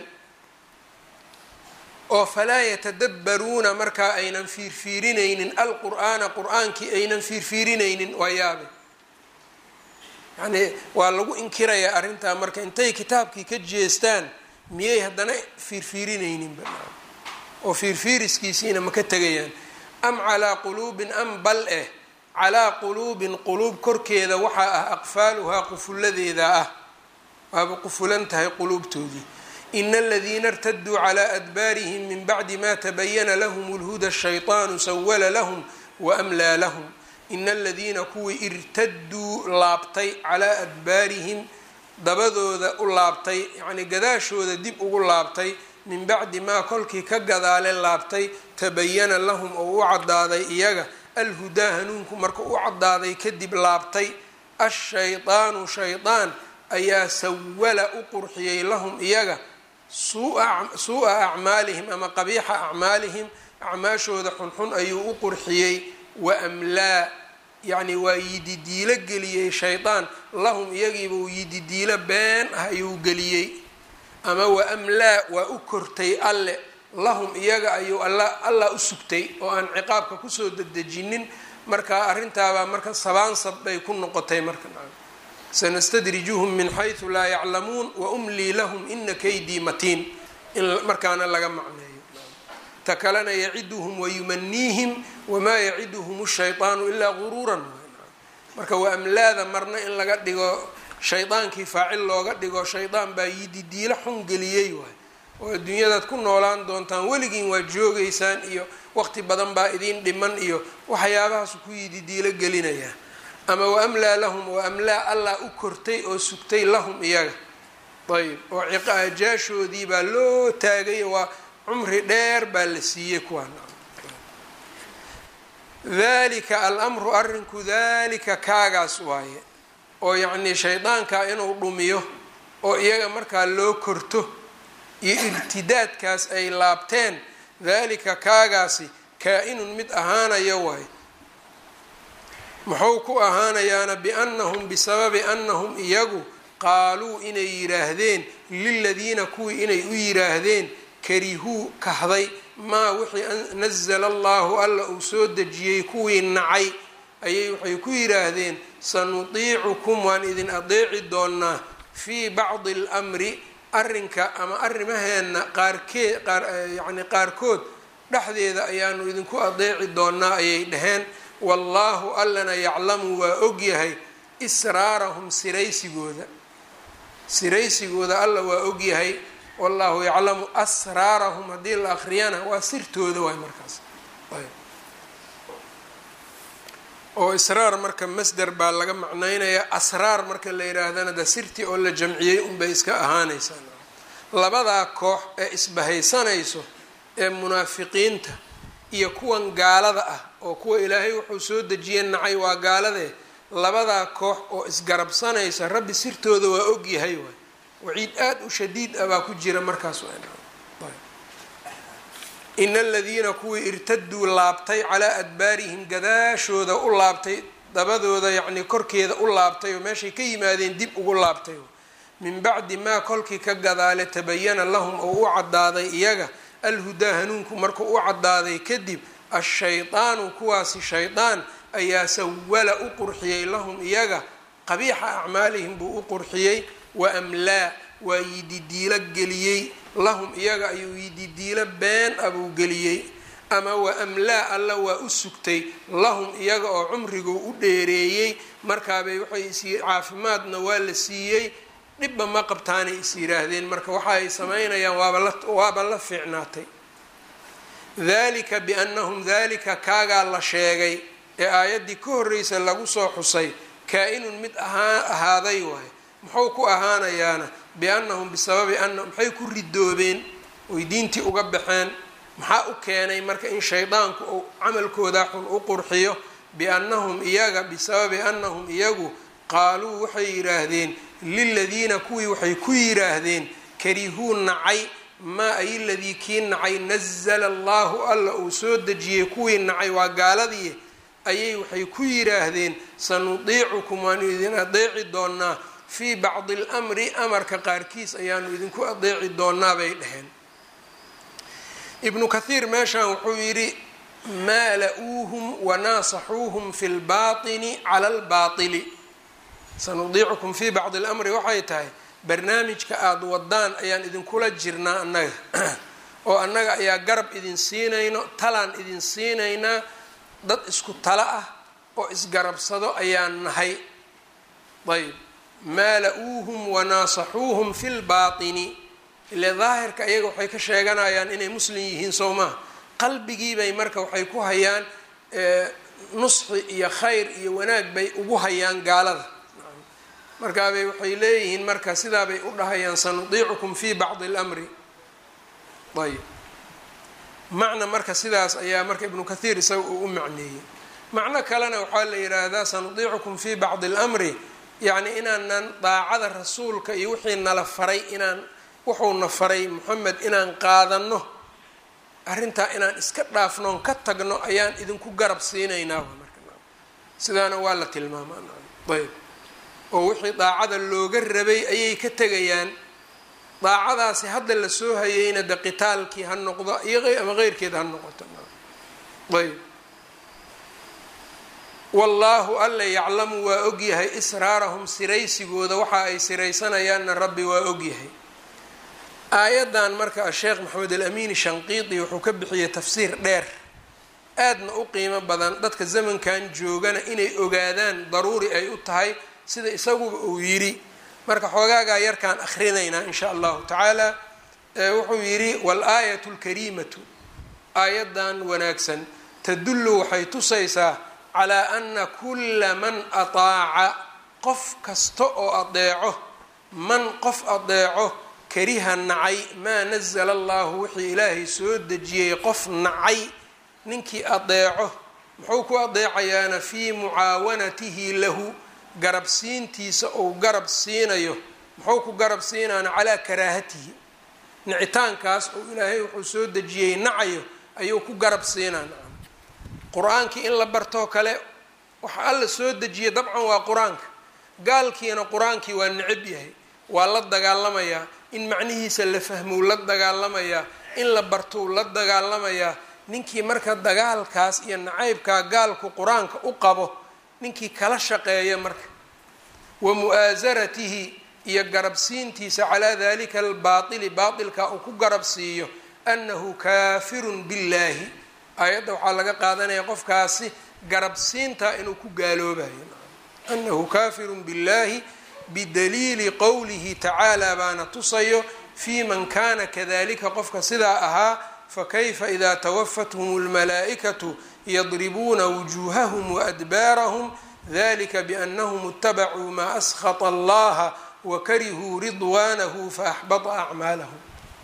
oo falaa yatadabbaruuna markaa aynan fiirfiirinaynin alqur'aana qur-aankii aynan fiirfiirinaynin waa yaabe yacnii waa lagu inkirayaa arrintaa marka intay kitaabkii ka jeestaan miyay haddana fiirfiirinayninba oo fiirfiiriskiisiina ma ka tegayaan am calaa quluubin am bal eh calaa quluubin quluub korkeeda waxaa ah aqfaaluhaa qufulladeeda ah waaba qufulan tahay quluubtoodii ina aladiina irtaduu calaa adbaarihim min bacdi ma tabayana lahum lhuda shayطaanu sawala lahum waamlaa lahum ina aladiina kuwii irtaduu laabtay calaa adbaarihim dabadooda u laabtay yacnii gadaashooda dib ugu laabtay min bacdi maa kolkii ka gadaale laabtay tabayana lahum oo u cadaaday iyaga alhudaa hanuunku marka u cadaaday kadib laabtay ashaydaanu shaydaan ayaa sawala u qurxiyey lahum iyaga suu'a acmaalihim ama qabiixa acmaalihim acmaashooda xunxun ayuu u qurxiyey waamlaa yacni waa yididiilo geliyey shaydaan lahum iyagiiba uu yididiilo been ah ayuu geliyey ama waamlaa waa u kortay alle lahum iyaga ayuu alla allah u sugtay oo aan ciqaabka kusoo dedejinin marka arrintaabaa marka sabaansab bay ku noqotay marka sanastadrijuhum min xaysu laa yaclamuun waumlii lahum ina kaydii matiin in markaana laga macneeyo ta kalena yaciduhum wayumaniihim wamaa yaciduhum shayطaanu ilaa guruuran marka waa amlaada marna in laga dhigo shaydaankii faacil looga dhigo shaydaan baa yididiilo xun geliyey waay oo adduunyadaad ku noolaan doontaan weligiin waa joogeysaan iyo waqti badan baa idiin dhiman iyo waxyaabahaas ku yididiilo gelinayaa ama waamlaa lahum waamlaa allah u kortay oo sugtay lahum iyaga ayb oo ciqaajaashoodii baa loo taagay waa cumri dheer baa la siiyey kuwaan dalika alamru arrinku dalika kaagaas waaye oo yacnii shaydaanka inuu dhumiyo oo iyaga markaa loo korto iyo irtidaadkaas ay laabteen dalika kaagaasi kaa-inun mid ahaanayo waaye muxuu ku ahaanayaana biannahum bisababi annahum iyagu qaaluu inay yidhaahdeen liladiina kuwii inay u yidhaahdeen karihuu kahday maa wixii nazala allahu alla uu soo dejiyey kuwii nacay ayay waxay ku yidhaahdeen sanutiicukum waan idin adeeci doonaa fii bacdi almri arrinka ama arrimaheenna qaarkee yani qaarkood dhexdeeda ayaanu idinku adeeci doonaa ayay dhaheen wallaahu allana yaclamu waa ogyahay israarahum siraysigooda siraysigooda alla waa ogyahay wallaahu yaclamu asraarahum haddii la akriyana waa sirtooda waay markaas oo israar marka masder baa laga macnaynayaa asraar marka la yidhaahdana de sirtii oo la jamciyey unbay iska ahaanaysaa labadaa koox ee isbahaysanayso ee munaafiqiinta iyo kuwan gaalada ah oo kuwa ilaahay wuxuu soo dejiyey nacay waa gaaladee labadaa koox oo isgarabsanaysa rabbi sirtooda waa ogyahay waay waciid aada u shadiid ah baa ku jira markaas ina aladiina kuwii irtaduu laabtay calaa adbaarihim gadaashooda u laabtay dabadooda yacnii korkeeda u laabtay oo meeshay ka yimaadeen dib ugu laabtay min bacdi maa kolkii ka gadaale tabayana lahum oo u caddaaday iyaga alhudaa hanuunku markuu u caddaaday kadib ashaydaanu kuwaasi shaydaan ayaa sawala u qurxiyey lahum iyaga qabiixa acmaalihim buu u qurxiyey wa amlaa waa yididiilo geliyey lahum iyaga ayuu yididiilo been abuu geliyey ama wa amlaa alla waa u sugtay lahum iyaga oo cumriguu u dheereeyey markaabay waxay is caafimaadna waa la siiyey dhibba ma qabtaanay is yidhaahdeen marka waxa ay samaynayaan waaba la fiicnaatay dalika biannahum dalika kaagaa la sheegay ee aayaddii ka horreysa lagu soo xusay kaa-inun mid ahaa ahaaday waaye muxuu ku ahaanayaana biannahum bisababi ana maxay ku ridoobeen oy diintii uga baxeen maxaa u keenay marka in shaydaanku uu camalkooda xun u qurxiyo biannahum iyaga bisababi annahum iyagu qaaluu waxay yidhaahdeen liladiina kuwii waxay ku yidhaahdeen karihuu nacay maa ay ladii kii nacay nazala allahu alla uu soo dejiyey kuwii nacay waa gaaladii ayay waxay ku yidhaahdeen sanudiicukum waanu idin adeeci doonaa fii bacdi almri amarka qaarkiis ayaanu idinku adeeci doonaa bay dhaheen ibnu kathiir meeshan wuxuu yidhi maala-uuhum wanaasaxuuhum fi lbaatini cala albaatili sanudiicukum fii bacdi almri waxay tahay barnaamijka aada wadaan ayaan idinkula jirnaa annaga oo annaga ayaa garab idin siinayno talaan idin siinaynaa dad isku talo ah oo isgarabsado ayaan nahay ayb maala-uuhum wanaasaxuuhum fi lbaatini ile daahirka iyaga waxay ka sheeganayaan inay muslim yihiin soo maha qalbigiibay marka waxay ku hayaan nusxi iyo khayr iyo wanaag bay ugu hayaan gaalada markaabay waxay leeyihiin marka sidaabay u dhahayaan sanudiicukum fi bacdi اlmri ayb macna marka sidaas ayaa marka ibnu kathiir isaga uu u macneeyey macno kalena waxaa la yidhaahdaa sanudiicukum fi bacdi اlmri yacni inaanan daacada rasuulka iyo wixii nala faray inaan wuxuuna faray moxamed inaan qaadano arrintaa inaan iska dhaafnoon ka tagno ayaan idinku garab siinaynaa sidaana waa la tilmaamaa ayb oo wixii daacada looga rabay ayay ka tegayaan daacadaasi hadda la soo hayeyna de qitaalkii ha noqdo iyo ama keyrkeed ha noqoto ayb wallaahu alla yaclamu waa ogyahay israarahum siraysigooda waxa ay siraysanayaanna rabbi waa ogyahay aayaddan marka asheekh maxamed alamiini shanqiidi wuxuu ka bixiyey tafsiir dheer aadna u qiimo badan dadka zamankan joogana inay ogaadaan daruuri ay u tahay sida isaguba uu yidhi marka xoogaagaa yarkaan akrinaynaa in sha allahu tacaala wuxuu yidhi wal-aayatu lkariimatu aayaddan wanaagsan tadullu waxay tusaysaa calaa ana kulla man ataaca qof kasta oo adeeco man qof adeeco kariha nacay maa nazala allahu wixii ilaahay soo dejiyey qof nacay ninkii adeeco muxuu ku adeecayaana fii mucaawanatihi lahu garab siintiisa ou garab siinayo muxuu ku garab siinaana calaa karaahatihi nicitaankaas oo ilaahay wuxuu soo dejiyey nacayo ayuu ku garab siinaa nacam qur-aankii in la bartoo kale waxa alla soo dejiya dabcan waa qur-aanka gaalkiina qur-aankii waa necab yahay waa la dagaalamayaa in macnihiisa la fahmou la dagaalamayaa in la bartou la dagaalamayaa ninkii marka dagaalkaas iyo nacaybkaa gaalku qur-aanka u qabo ninkii kala shaqeeya marka wa mu'aasaratihi iyo garabsiintiisa calaa dalika albaatili baatilka uu ku garabsiiyo annahu kaafirun billaahi aayadda waxaa laga qaadanaya qofkaasi garabsiinta inuu ku gaaloobayo annahu kaafirun billaahi bidaliili qowlihi tacaala baana tusayo fii man kana kadalika qofka sidaa ahaa fakayfa idaa tawafathum اlmalaa'ikatu yadribuuna wujuuhahum waadbaarahum dalika biannahum اtabacuu maa askhata allaha wakarihuu ridwaanahu faaxbata acmaalahum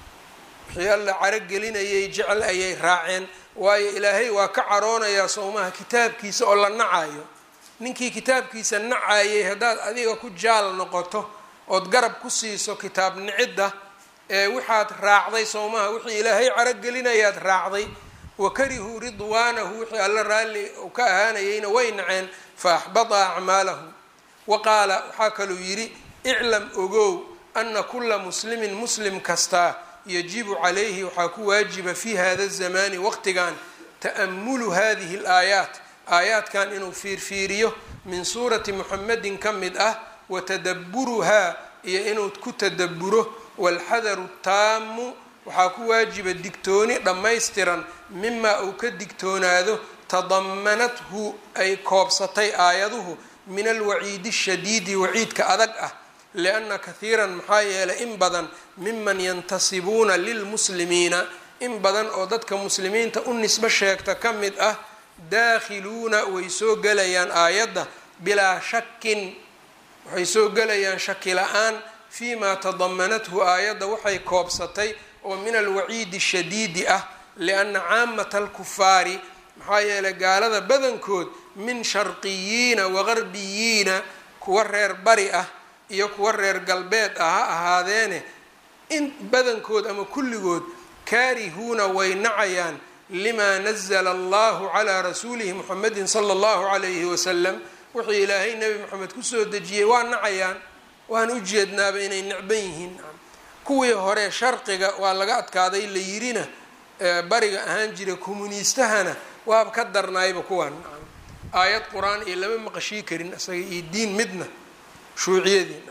wixii alla carogelinayay jecel ayay raaceen waayo ilaahay waa ka caroonayaa sowmaha kitaabkiisa oo la nacayo ninkii kitaabkiisa nacayay haddaad adiga ku jaal noqoto ood garab ku siiso kitaab nicidda ee waxaad raacday sowmaha wixii ilaahay carogelinayaad raacday wakarihuu ridwaanahu wixii alla raalli u ka ahaanayayna way naceen fa axbata acmaalahum wa qaala waxaa kaluu yidhi iclam ogow ana kula muslimin muslim kastaa yajibu calayhi waxaa ku waajiba fi hada zamani waqtigan ta'amulu hadihi alaayaat aayaadkan inuu fiirfiiriyo min suurati muxamedin ka mid ah wa tadaburuhaa iyo inuu ku tadaburo walxadaru taamu waxaa ku waajiba digtooni dhammaystiran mimaa uu ka digtoonaado tadamanathu ay koobsatay aayaduhu min alwaciidi shadiidi waciidka adag ah lianna kahiiran maxaa yeelay in badan miman yantasibuuna lilmuslimiina in badan oo dadka muslimiinta u nisbo sheegta ka mid ah daakhiluuna way soo gelayaan aayadda bilaa shakin waxay soo gelayaan shaki la-aan fii maa tadamanathu aayadda waxay koobsatay oo min alwaciidi shadiidi ah lianna caamata alkufaari maxaa yeelay gaalada badankood min sharqiyiina wagarbiyiina kuwa reer bari ah iyo kuwa reer galbeed ah ha ahaadeene in badankood ama kulligood kaarihuuna way nacayaan limaa nazala allahu calaa rasuulihi muxamedin sala allahu calayhi wasalam wuxuu ilaahay nebi moxamed kusoo dejiyey waa nacayaan waan u jeednaaba inay necban yihiin kuwii hore sharqiga waa laga adkaaday la yirina bariga ahaan jira communiistahana waaba ka darnaayba kuwaan aayad qur-aan iyo lama maqashii karin isaga iyo diin midna shuuciyadii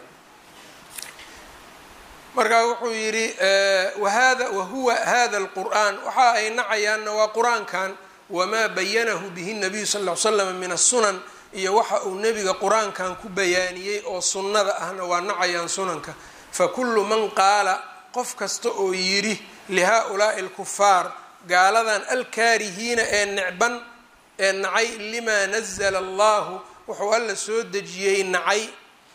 markaa wuxuu yidhi wahada wahuwa hada alqur'aan waxa ay nacayaanna waa qur-aankan wamaa bayanahu bihi nabiyu sal ll ly slam min asunan iyo waxa uu nebiga qur-aankan ku bayaaniyey oo sunnada ahna waa nacayaan sunanka fakulu man qaala qof kasta oo yidhi lihaa-ulaai alkufaar gaaladan alkaarihiina ee necban ee nacay limaa nazala allahu wuxuu alla soo dejiyey nacay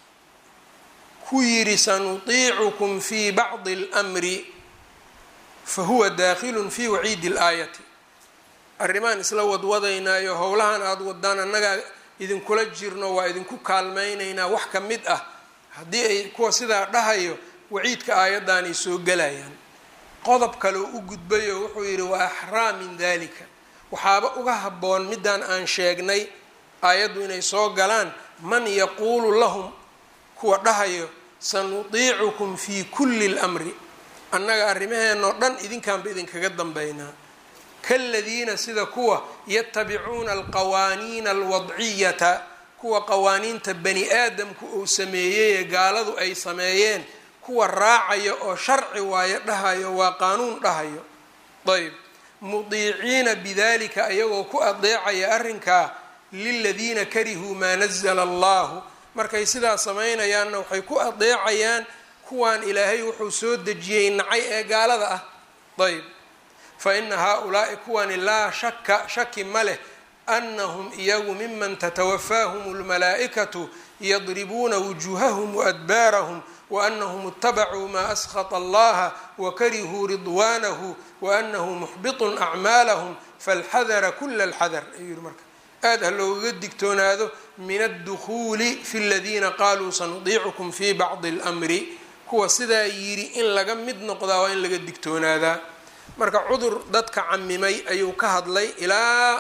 ku yidhi sanutiicukum fi bacdi اlmri fahuwa daakhilu fi waciidi اlaayati arrimaan isla wadwadaynaayo howlahan aada wadaan annagaa idinkula jirno waa idinku kaalmaynaynaa wax ka mid ah haddii ay kuwa sidaa dhahayo waciidka aayaddaanay soo gelayaan qodob kaleo u gudbayo wuxuu yidhi wa axraa min dalika waxaaba uga habboon midaan aan sheegnay aayaddu inay soo galaan man yaquulu lahum kuwa dhahayo sanutiicukum fi kulli lmri annaga arrimaheenoo dhan idinkaanba idinkaga dambaynaa kaladiina sida kuwa yatabicuuna alqawaaniina alwadciyata kuwa qawaaniinta bani aadamku uu sameeyey ee gaaladu ay sameeyeen kuwa raacayo oo sharci waayo dhahayo waa qaanuun dhahayo ayb mudiiciina bidalika ayagoo ku adeecaya arrinkaa liladiina karihuu maa nazala allahu markay sidaa samaynayaanna waxay ku adeecayaan kuwaan ilaahay wuxuu soo dejiyey nacay ee gaalada ah ayb fa ina haa-ulaai kuwani laa shaka shaki ma leh annahum iyagu miman tatawafaahum lmalaa'ikatu yadribuuna wujuuhahum waadbaarahum waanahum itabacuu maa askhata allaha wakarihuu ridwaanahu waanahu muxbitun acmaalahum falxadara kula alxadar ayuu yihi marka aada ha loogaga digtoonaado min addukuuli fi ladiina qaaluu sanudiicukum fi bacdi اlmri kuwa sidaa yidhi in laga mid noqdaa waa in laga digtoonaadaa marka cudur dadka camimay ayuu ka hadlay ilaa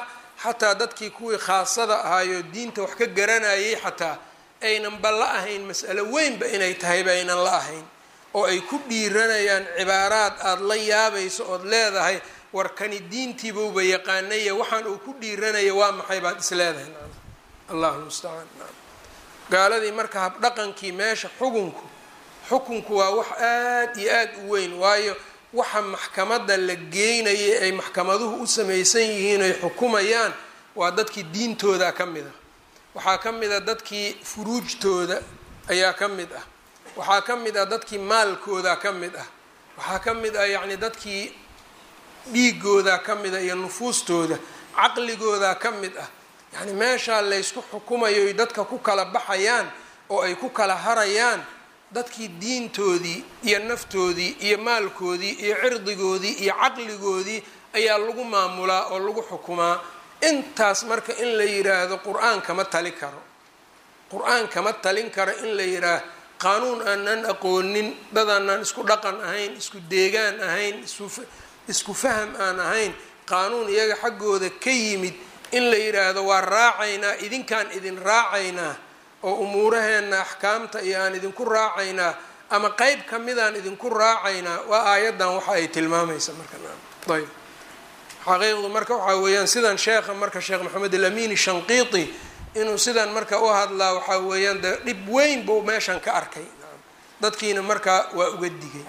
xataa dadkii kuwii khaasada ahaayoo diinta wax ka garanayay xataa aynanba la ahayn mas'alo weynba inay tahayba aynan la ahayn oo ay ku dhiiranayaan cibaaraad aada la yaabayso ood leedahay warkani diintiibauba yaqaanaya waxaan uu ku dhiiranaya waa maxay baad is leedahay allahu mustacaan gaaladii marka habdhaqankii meesha xukunku xukunku waa wax aada iyo aada u weyn waayo waxa maxkamadda la geynaya ay maxkamaduhu u samaysan yihiin ay xukumayaan waa dadkii diintooda ka mid ah waxaa ka mid a dadkii furuujtooda ayaa ka mid ah waxaa ka mid ah dadkii maalkooda ka mid ah waxaa ka mid ah yacni dadkii dhiigooda ka mid ah iyo nufuustooda caqligooda ka mid ah yacni meeshaa laysku xukumayo ay dadka ku kala baxayaan oo ay ku kala harayaan dadkii diintoodii iyo naftoodii iyo maalkoodii iyo cirdigoodii iyo caqligoodii ayaa lagu maamulaa oo lagu xukumaa intaas marka in la yiraahdo qur-aan kama tali karo qur-aan kama talin karo in la yidhaahdo qaanuun aanan aqoonin dadaanaan isku dhaqan ahayn isku deegaan ahayn isku faham aan ahayn qaanuun iyaga xaggooda ka yimid in la yidhaahdo waa raacaynaa idinkaan idin raacaynaa oo umuuraheenna axkaamta iyo aan idinku raacaynaa ama qeyb kamidaan idinku raacaynaa waa aayaddan waxa ay tilmaamaysa marka ayb xaqiiqdu marka waxaa weeyaan sidan sheekha marka sheekh maxamed alamin shanqiiti inuu sidan marka u hadlaa waxaa weeyaan de dhib weyn buu meeshan ka arkay dadkiina markaa waa uga digay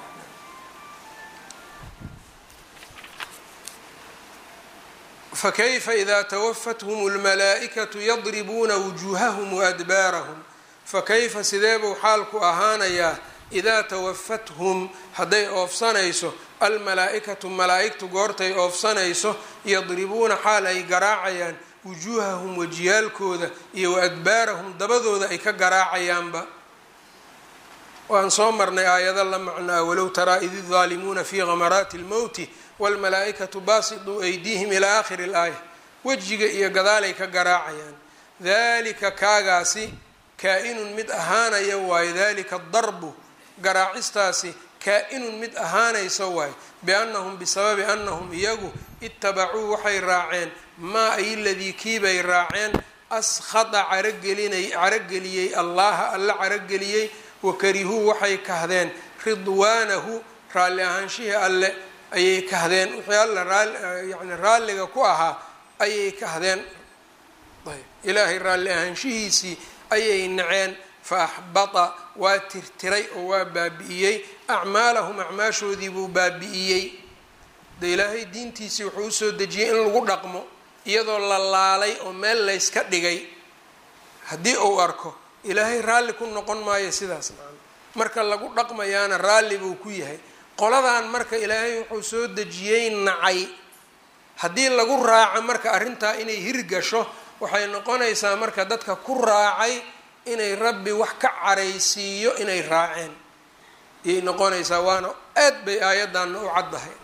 fakayfa ida tawafathum اlmalaa'ikatu yadribuuna wujuuhahum waadbaarahum fakayfa sideebuu xaalku ahaanayaa idaa tawafathum hadday oofsanayso almalaa-ikatu malaa-igtu goortay oofsanayso yadribuuna xaal ay garaacayaan wujuuhahum wajiyaalkooda iyo waadbaarahum dabadooda ay ka garaacayaanba waan soo marnay aayado la macnaa walow taraa id idaalimuuna fii gamaraati اlmowti wاlmalaa-ikatu baasituu aydiihim ilaa aakhiri اlaaya wejiga iyo gadaalay ka garaacayaan dalika kaagaasi kaa-inun mid ahaanaya waayo dalika darbu garaacistaasi kaa-inun mid ahaanaysa waayo biannahum bisababi annahum iyagu itabacuu waxay raaceen maa ay ladii kiibay raaceen askhada caragelinay carageliyey allaha alla carageliyey wakarihuu waxay kahdeen ridwaanahu raalli ahaanshihii alle ayay kahdeen wixii alla raali yani raalliga ku ahaa ayay kahdeen ayb ilaahay raalli ahaanshihiisii ayay naceen fa axbata waa tirtiray oo waa baabi'iyey acmaalahum acmaashoodii buu baabi'iyey de ilaahay diintiisii wuxuu usoo dejiyey in lagu dhaqmo iyadoo la laalay oo meel layska dhigay haddii uu arko ilaahay raalli ku noqon maayo sidaas macana marka lagu dhaqmayaana raalli buu ku yahay qoladan marka ilaahay wuxuu soo dejiyey nacay haddii lagu raaco marka arrintaa inay hirgasho waxay noqonaysaa marka dadka ku raacay inay rabbi wax ka caraysiiyo inay raaceen ayay noqonaysaa waana aad bay aayaddanna u caddahay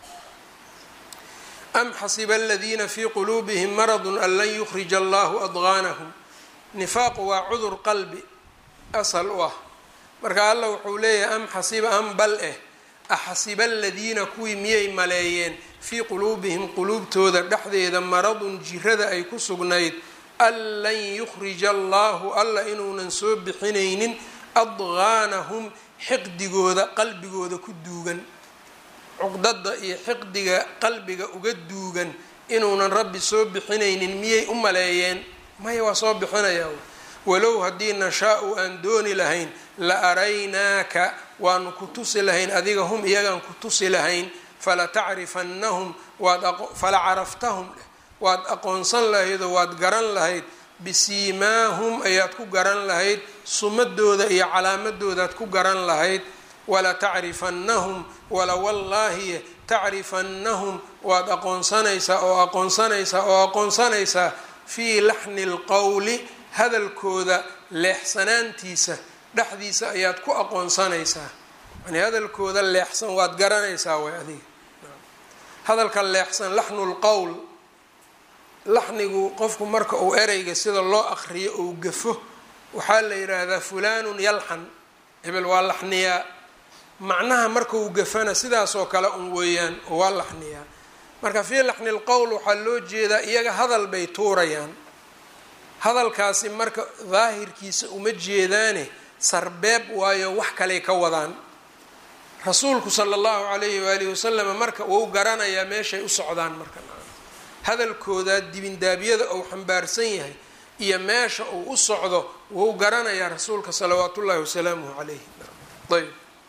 am xasiba aladiina fii quluubihim maradun an lan yukhrija allahu adgaanahum nifaaqu waa cudur qalbi asal u ah marka alla wuxuu leeyahay am xasiba am bal eh axasiba aladiina kuwii miyay maleeyeen fii quluubihim quluubtooda dhexdeeda maradun jirada ay ku sugnayd an lan yukhrija allahu alla inuunan soo bixinaynin adgaanahum xiqdigooda qalbigooda ku duugan cuqdada iyo xiqdiga qalbiga uga duugan inuunan rabbi soo bixinaynin miyay u maleeyeen maya waa soo bixinaya walow haddii nashaa-u aan dooni lahayn la araynaaka waanu ku tusi lahayn adiga hum iyagaan ku tusi lahayn fala tacrifannahum waad fala caraftahum waad aqoonsan lahayd oo waad garan lahayd bisiimaahum ayaad ku garan lahayd sumadooda iyo calaamadoodaad ku garan lahayd wala tacrifannahum wala wallaahi tacrifannahum waad aqoonsanaysaa oo aqoonsanaysaa oo aqoonsanaysaa fii laxni lqowli hadalkooda leexsanaantiisa dhexdiisa ayaad ku aqoonsanaysaa yani hadalkooda leexsan waad garanaysaa way adiga hadalka leexsan laxnu lqowl laxnigu qofku marka uu ereyga sida loo aqriyo ou gafo waxaa la yidhaahdaa fulanun yalxan hebel waa laxniyaa macnaha marka uu gafana sidaasoo kale un weeyaan oo waa laxniyaa marka fii laxni lqowl waxaa loo jeedaa iyaga hadal bay tuurayaan hadalkaasi marka daahirkiisa uma jeedaane sarbeeb waayo wax kaley ka wadaan rasuulku sala allahu calayhi waalihi wasalam marka wuu garanayaa meeshay u socdaan marka hadalkooda dibindaabyada uu xambaarsan yahay iyo meesha uu u socdo wuu garanayaa rasuulka salawaat ullahi wasalaamuhu calayhi ayb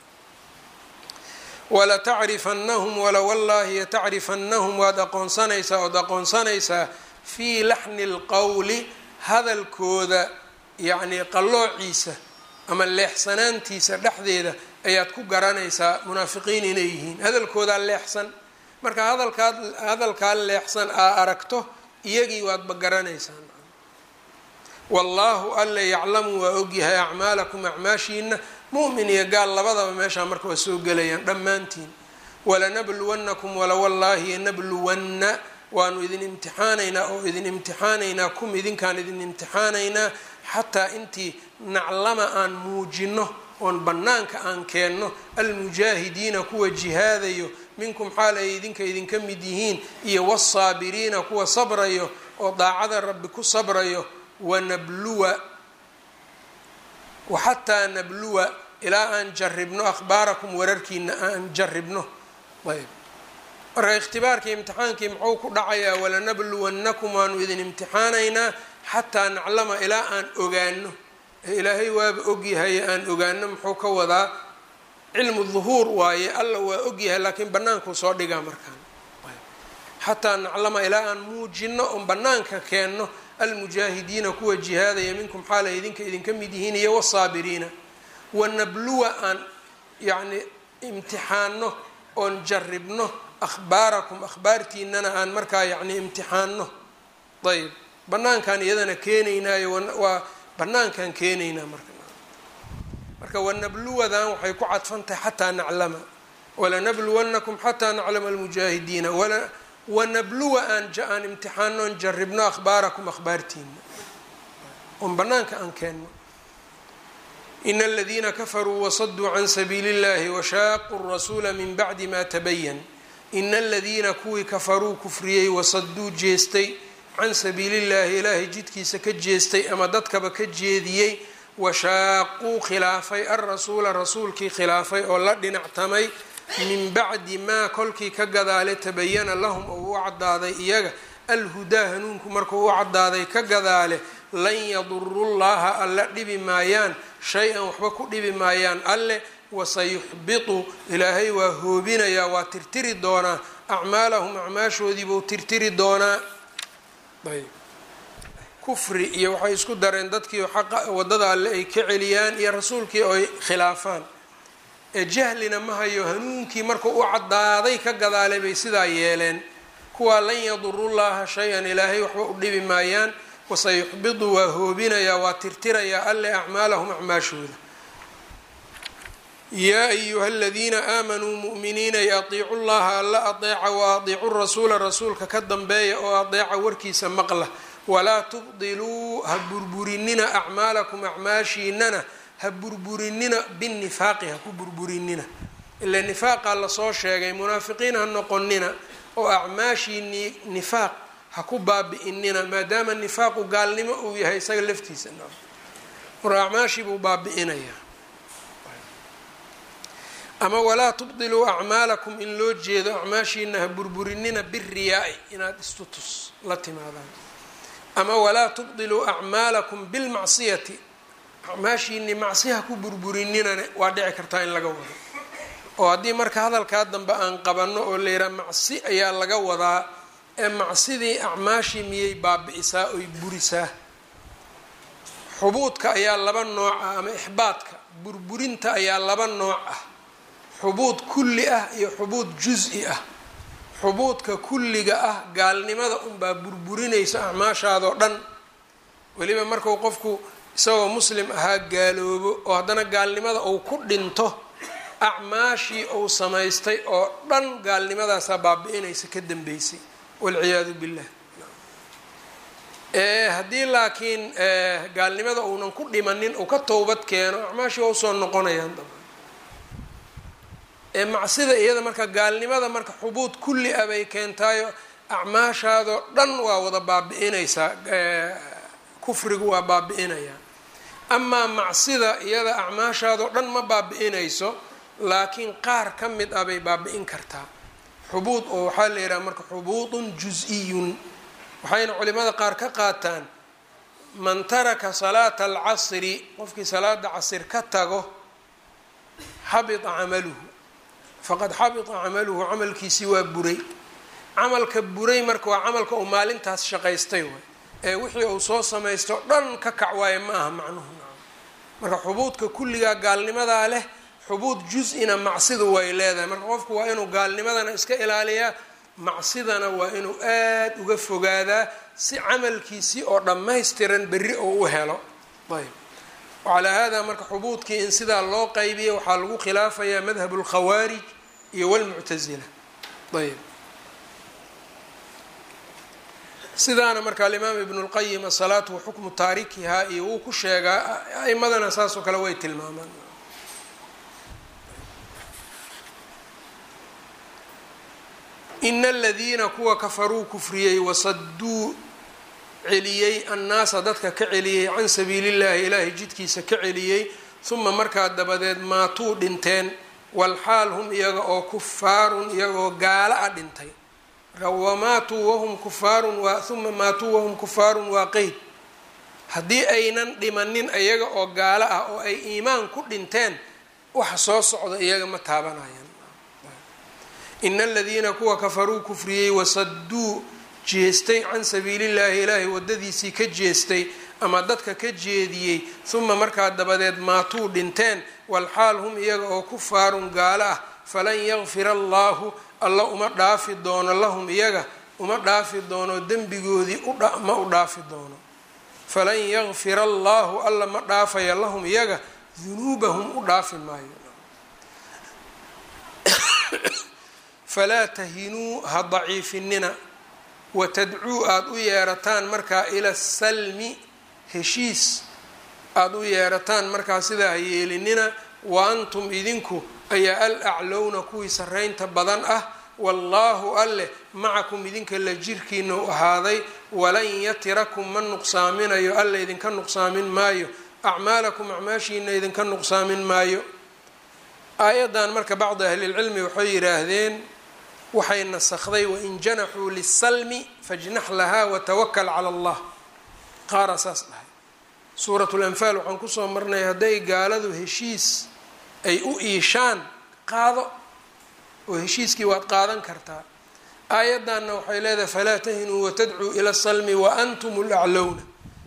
walatacrifanahum walawallaahi yatacrifanahum waad aqoonsanaysaa ood aqoonsanaysaa fii laxni lqowli hadalkooda yacnii qalloociisa ama leexsanaantiisa dhexdeeda ayaad ku garanaysaa munaafiqiin inay yihiin hadalkoodaa leexsan marka hadalkaad hadalkaa leexsan aa aragto iyagii waadba garanaysaa wallaahu alla yaclamu waa ogyahay acmaalakum acmaashiina mu'min iyo gaal labadaba meeshaa marka waa soo gelayaan dhammaantiin walanabluwannakum walawallaahi nabluwanna waanu idin imtixaanaynaa oo idin imtixaanaynaa kum idinkaan idin imtixaanaynaa xataa intii naclama aan muujino oon bannaanka aan keenno almujaahidiina kuwa jihaadayo minkum xaal ay idinka idinka mid yihiin iyo wasaabiriina kuwa sabrayo oo daacada rabbi ku sabrayo wanabluwa waxataa nabluwa ilaa aan jaribno akhbaarakum wararkiina aan jaribno ayb marka ikhtibaarkii imtixaankii muxuu ku dhacayaa walanabluwannakum waanu idin imtixaanaynaa xataa naclama ilaa aan ogaano ilaahay waaba ogyahay aan ogaano muxuu ka wadaa cilmu duhuur waaye alla waa ogyahay laakiin bannaankuu soo dhigaa markaan xataa naclama ilaa aan muujino oon bannaanka keenno almujaahidiina kuwa jihaadaya minkum xaalay idinka idinka mid yihiin iyo wasaabiriina wanabluwa aan yacni imtixaano oon jaribno akhbaarakum akhbaartiinana aan markaa yacni imtixaano ayb bannaankaan iyadana keenaynaayo waa bannaankaan keenaynaa marka marka wanabluwadan waxay ku cadfantahay xataa naclama walanabluwannakum xataa naclama almujaahidiina wanabluwa aan aan imtixaano on jaribno akhbaarakum akhbaartiina oon bannaanka aan keenno ina aladiina kafaruu wasaduu can sabiili اllahi washaaquu rasuula min bacdi ma tabayan ina aladiina kuwii kafaruu kufriyey wasaduu jeestay can sabiili llahi ilaahay jidkiisa ka jeestay ama dadkaba ka jeediyey washaaquu khilaafay alrasuula rasuulkii khilaafay oo la dhinactamay min bacdi maa kolkii ka gadaale tabayana lahum oo u cadaaday iyaga alhudaa hanuunku markuu u cadaaday ka gadaale lan yaduru llaha alla dhibi maayaan shay-an waxba ku dhibi maayaan alle wasayuxbitu ilaahay waa hoobinayaa waa tirtiri doonaa acmaalahum acmaashoodiibuu tirtiri doonaa ayb kufri iyo waxay isku dareen dadkii xaqa waddada alle ay ka celiyaan iyo rasuulkii oo ay khilaafaan ee jahlina ma hayo hanuunkii markuu u caddaaday ka gadaalay bay sidaa yeeleen kuwaa lan yadurullaha shay-an ilaahay waxba u dhibi maayaan wasayuxbidu waa hoobinayaa waa tirtirayaa alle acmaalahum acmaashooda yaa ayuha aladiina aamanuu mu'miniinay atiicu llaha alla adeeca wa adiicu rasuula rasuulka ka dambeeya oo adeeca warkiisa maqla walaa tubdiluu ha burburinina acmaalakum acmaashiinana ha burburinina binifaaqi ha ku burburinina ila nifaaqaa lasoo sheegay munaafiqiin ha noqonina oo acmaashii nifaaq ha ku baabi'inina maadaama nifaaqu gaalnimo uu yahay isaga laftiisa marka acmaashii buu baabi'inayaa ama walaa tubdiluu acmaalakum in loo jeedo acmaashiina ha burburinina biriyaa-i inaad istutus la timaadaan ama walaa tubdiluu acmaalakum bilmacsiyati acmaashiini macsiha ku burburinina waa dhici kartaa in laga wado oo haddii marka hadalkaa dambe aan qabanno oo layidhaha macsi ayaa laga wadaa ee macsidii acmaashii miyay baabi'isaa oy burisaa xubuudka ayaa laba nooc ah ama ixbaadka burburinta ayaa laba nooc ah xubuud kulli ah iyo xubuud jus-i ah xubuudka kulliga ah gaalnimada unbaa burburinaysa acmaashaadoo dhan weliba marku qofku isagoo muslim ahaa gaaloobo oo haddana gaalnimada uu ku dhinto acmaashii uu samaystay oo dhan gaalnimadaasaa baabi-inaysa ka dambeysay walciyaadu billah haddii laakiin gaalnimada uunan ku dhimanin uu ka towbad keeno acmaashii waa usoo noqonayaan daba ee macsida iyada marka gaalnimada marka xubuud kulli ah bay keentaayo acmaashaadoo dhan waa wada baabi-inaysaa kufrigu waa baabi-inayaa amaa macsida iyada acmaashaadoo dhan ma baabi-inayso laakiin qaar ka mid ah bay baabi-in kartaa xubuud oo waxaa la yidhaha marka xubuudun jus-iyun waxayna culimada qaar ka qaataan man taraka salaata alcasri qofkii salaada casir ka tago xabita camaluhu faqad xabita camaluhu camalkiisii waa buray camalka buray marka waa camalka uu maalintaas shaqaystay waay ee wixii uu soo samaysto dhan ka kac waaye ma aha macnuhu marka xubuudka kulligaa gaalnimadaa leh xubuud jus-ina macsidu way leedahay marka qofku waa inuu gaalnimadana iska ilaaliyaa macsidana waa inuu aada uga fogaadaa si camalkiisii oo dhammaystiran berri oo u helo ayb wacalaa haadaa marka xubuudkii in sidaa loo qaybiya waxaa lagu khilaafayaa madhab اlkhawaarij iyo wاlmuctasila ayb sidaana marka alimaam ibn اlqayim asalaatu waxukmu taarikihaa iyo wuu ku sheegaa aimadana saas oo kale way tilmaamaan ina aladiina kuwa kafaruu kufriyey wasaduu celiyey annaasa dadka ka celiyey can sabiili llahi ilaahay jidkiisa ka celiyey huma markaa dabadeed maatuu dhinteen walxaal hum iyaga oo kufaarun iyaga oo gaala a dhintay marka wamaatuu wahum kufaarun waa uma maatuu wahum kufaarun waa qeyd haddii aynan dhimanin iyaga oo gaalo ah oo ay iimaan ku dhinteen waxa soo socda iyaga ma taabanayaan ina aladiina kuwa kafaruu kufriyey wasaduu jeestay can sabiilillaahi ilaahay wadadiisii ka jeestay ama dadka ka jeediyey uma markaa dabadeed maatuu dhinteen walxaal hum iyaga oo kufaarun gaalo ah falan yakfira allaahu alla uma dhaafi doono lahum iyaga uma dhaafi doono dembigoodii ma u dhaafi doono falan yakfira allaahu alla ma dhaafaya lahum iyaga dunuubahum u dhaafi maayo falaa tahinuu ha daciifinina watadcuu aada u yeerataan markaa ila salmi heshiis aada u yeerataan markaa sidaa ha yeelinina wa antum idinku ayaa al aclowna kuwii sarraynta badan ah wallaahu alleh macakum idinka la jirkiina u ahaaday walan yatirakum ma nuqsaaminayo alla idinka nuqsaamin maayo acmaalakum acmaashiina idinka nuqsaamin maayo aayaddan marka bacdi ahlilcilmi waxay yidhaahdeen waxay nasakday wain janaxuu lisalmi fajnax lahaa watawakal cala allah qaara saas dhahay suurat lanfaal waxaan kusoo marnay hadday gaaladu heshiis ay u iishaan qaado oo heshiiskii waad qaadan kartaa aayaddanna waxay leedahay falaa tahinuu watadcuu ila salmi wa antum laclowna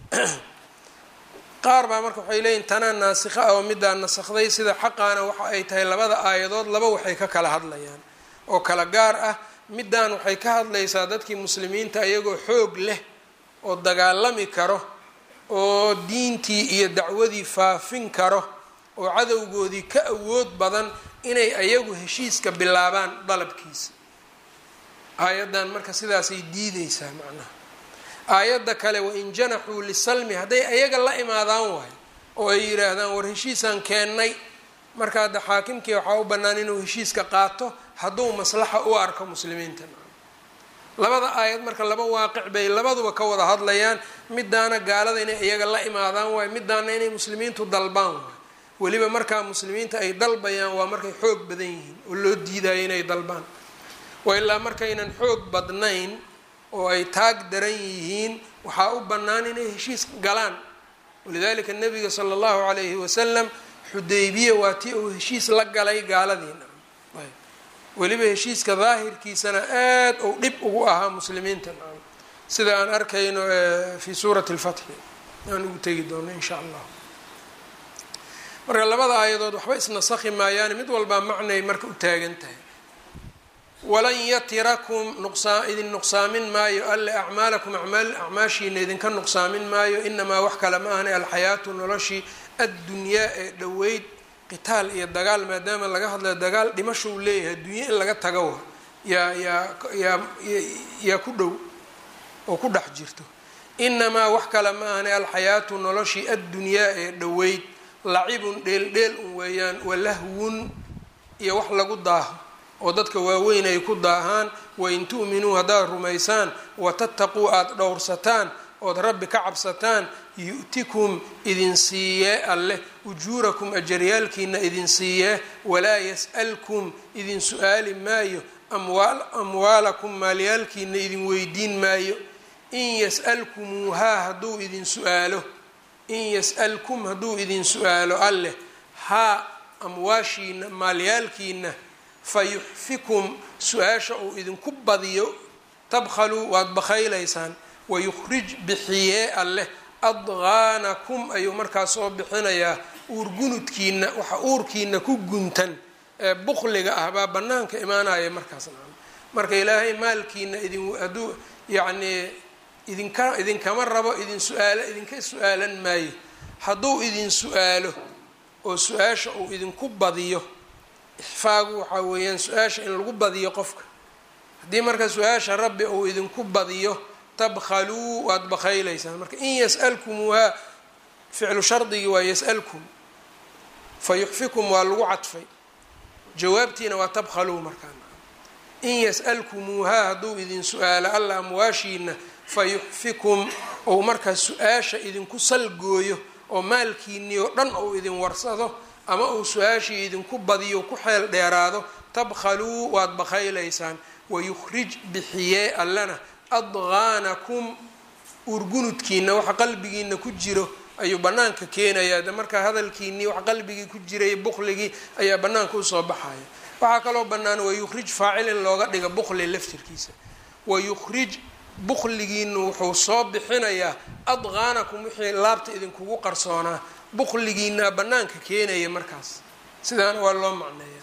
qaar baa marka waxay leeyihin tanaa naasikha ah oo middaa nasakday sida xaqaana waxa ay tahay labada aayadood laba waxay ka kala hadlayaan oo kala gaar ah middaan waxay ka hadlaysaa dadkii muslimiinta iyagoo xoog leh oo dagaalami karo oo diintii iyo dacwadii faafin karo oo cadowgoodii ka awood badan inay ayagu heshiiska bilaabaan dalabkiisa aayaddan marka sidaasay diideysaa macnaha aayadda kale wain janaxuu lisalmi hadday ayaga la imaadaan waayo oo ay yidhaahdaan war heshiisaan keennay marka hadda xaakimkii waxaa u bannaan inuu heshiiska qaato hadduu maslaxa u arko muslimiinta labada aayad marka laba waaqic bay labaduba ka wada hadlayaan midaana gaalada inay iyaga la imaadaan waayo midaana inay muslimiintu dalbaan waayo weliba markaa muslimiinta ay dalbayaan waa markay xoog badan yihiin oo loo diidayo inay dalbaan wa ilaa markaynan xoog badnayn oo ay taag daran yihiin waxaa u bannaan inay heshiis galaan walidalika nabiga sala allahu calayhi wasalam xudaybiya waa tii uu heshiis la galay gaaladiina weliba heshiiska daahirkiisana aada ou dhib ugu ahaa muslimiinta sida aan arkayno fi suurati lfatxi aan ugu tegi doono insha allah marka labada aayadood waxba isnasakhi maayaani mid walbaa macnay marka u taagan tahay walan yatirakum nuqsaa idin nuqsaamin maayo alle acmaalakum acmaashiina idinka nuqsaamin maayo inamaa wax kale ma ahna alxayaatu noloshii addunyaa ee dhoweyd qitaal iyo dagaal maadaama laga hadlayo dagaal dhimasho uu leeyahay adduunye in laga tago yaa yaa yaa yaa ku dhow oo ku dhex jirto inamaa wax kale ma ahna alxayaatu noloshii addunyaa ee dhoweyd lacibun dheeldheel un weeyaan walahwun iyo wax lagu daaho oo dadka waaweyn ay ku daahaan wain tu'minuu haddaad rumaysaan watattaquu aada dhowrsataan ood rabbi ka cabsataan yu'tikum idin siiyee alleh ujuurakum ajaryaalkiina idin siiyee walaa yas'alkum idin su-aali maayo amwaalakum maalyaalkiina idin weydiin maayo in yas'alkumuuhaa hadduu idin su-aalo in yas'alkum hadduu idin su-aalo alleh haa amwaashiina maalyaalkiina fayuxfikum su-aasha uu idinku badiyo tabkhaluu waad bakhaylaysaan wayukhrij bixiyee alleh adqaanakum ayuu markaas soo bixinayaa uurgunudkiina waxa uurkiina ku guntan ee bukliga ah baa banaanka imaanaya markaas marka ilaahay maalkiina idin hadduu yacnii idinka idinkama rabo idin su-aalo idinka su-aalan maayo hadduu idin su-aalo oo su-aasha uu idinku badiyo ixfaagu waxaa weeyaan su-aasha in lagu badiyo qofka haddii marka su-aasha rabbi uu idinku badiyo tabkhaluu waad bakhaylaysaan marka in yas'alkumuuhaa ficlu shardigii waa yas'alkum fayuxfikum waa lagu cadfay jawaabtiina waa tabkhaluu markaa in yas'alkumuuhaa hadduu idin su-aalo alla amwaashiina fayuxfikum ou markaa su-aasha idinku salgooyo oo maalkiinii oo dhan ou idin warsado ama uu su-aashii idinku badiyo ku xeel dheeraado tabkhaluu waad bakhaylaysaan wayukhrij bixiyee allana adqaanakum urgunudkiina waxa qalbigiina ku jiro ayuu banaanka keenayaa de markaa hadalkiinii wax qalbigii ku jiray bukligii ayaa banaanka usoo baxaya waxaa kaloo bannaan wayukhrij faacil in looga dhiga bukli laftirkiisa wayukhrij bukligiinu wuxuu soo bixinayaa adqaanakum wixii laabta idinkugu qarsoonaa bukligiinaa banaanka keenaya markaas sidaana waa loo macneeya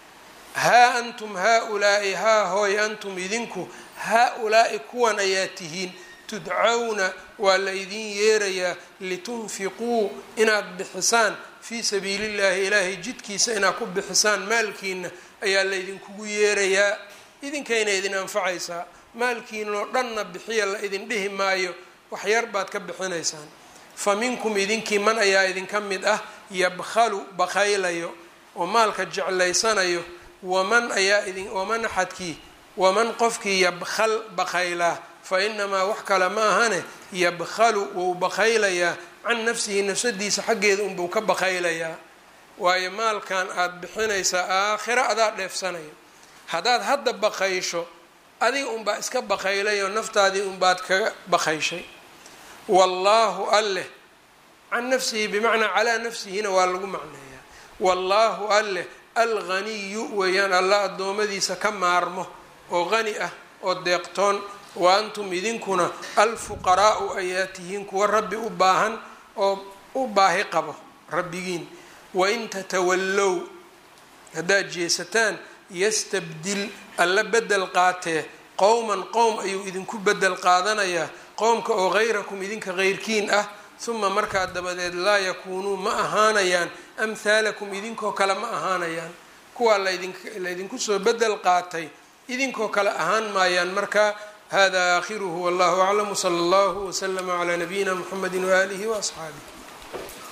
haa antum haa-ulaa'i haa hooy antum idinku haa-ulaa'i kuwan ayaa tihiin tudcawna waa la idin yeerayaa litunfiquu inaad bixisaan fii sabiili llahi ilaahay jidkiisa inaad ku bixisaan maalkiina ayaa la idinkugu yeerayaa idinkayna idin anfacaysaa maalkiinoo dhanna bixiya la idin dhihi maayo waxyar baad ka bixinaysaan fa minkum idinkii man ayaa idinka mid ah yabkhalu bakhaylayo oo maalka jeclaysanayo waman ayaa idin waman axadkii waman qofkii yabkhal bakhaylaa fa inamaa wax kale ma ahane yabkhalu wou bakhaylayaa can nafsihi nafsadiisa xaggeeda unbuu ka bakhaylayaa waayo maalkan aada bixinaysaa aakhiro adaa dheefsanaya haddaad hadda bakaysho adiga unbaa iska bakaylayoo naftaadii unbaad kaga bakayshay wallaahu alleh can nafsihi bimacnaa calaa nafsihina waa lagu macneeyaa wallaahu alleh alghaniyu weeyaan alla addoommadiisa ka maarmo oo qani ah oo deeqtoon wa antum idinkuna alfuqaraa'u ayaa tihiin kuwa rabbi u baahan oo u baahi qabo rabbigiin wain tatawallow haddaad jeesataan yastabdil alla bedel qaatee qowman qowm ayuu idinku bedel qaadanayaa qowmka oo hayrakum idinka heyrkiin ah uma markaa dabadeed laa yakuunuu ma ahaanayaan amhaalakum idinkoo kale ma ahaanayaan kuwaa laydinku soo bedel qaatay idinkoo kale ahaan maayaan marka hada aakhiruhu wallahu aclam wsala allahu wslama calaa nabiyina mxamedi waaalihi waasxaabih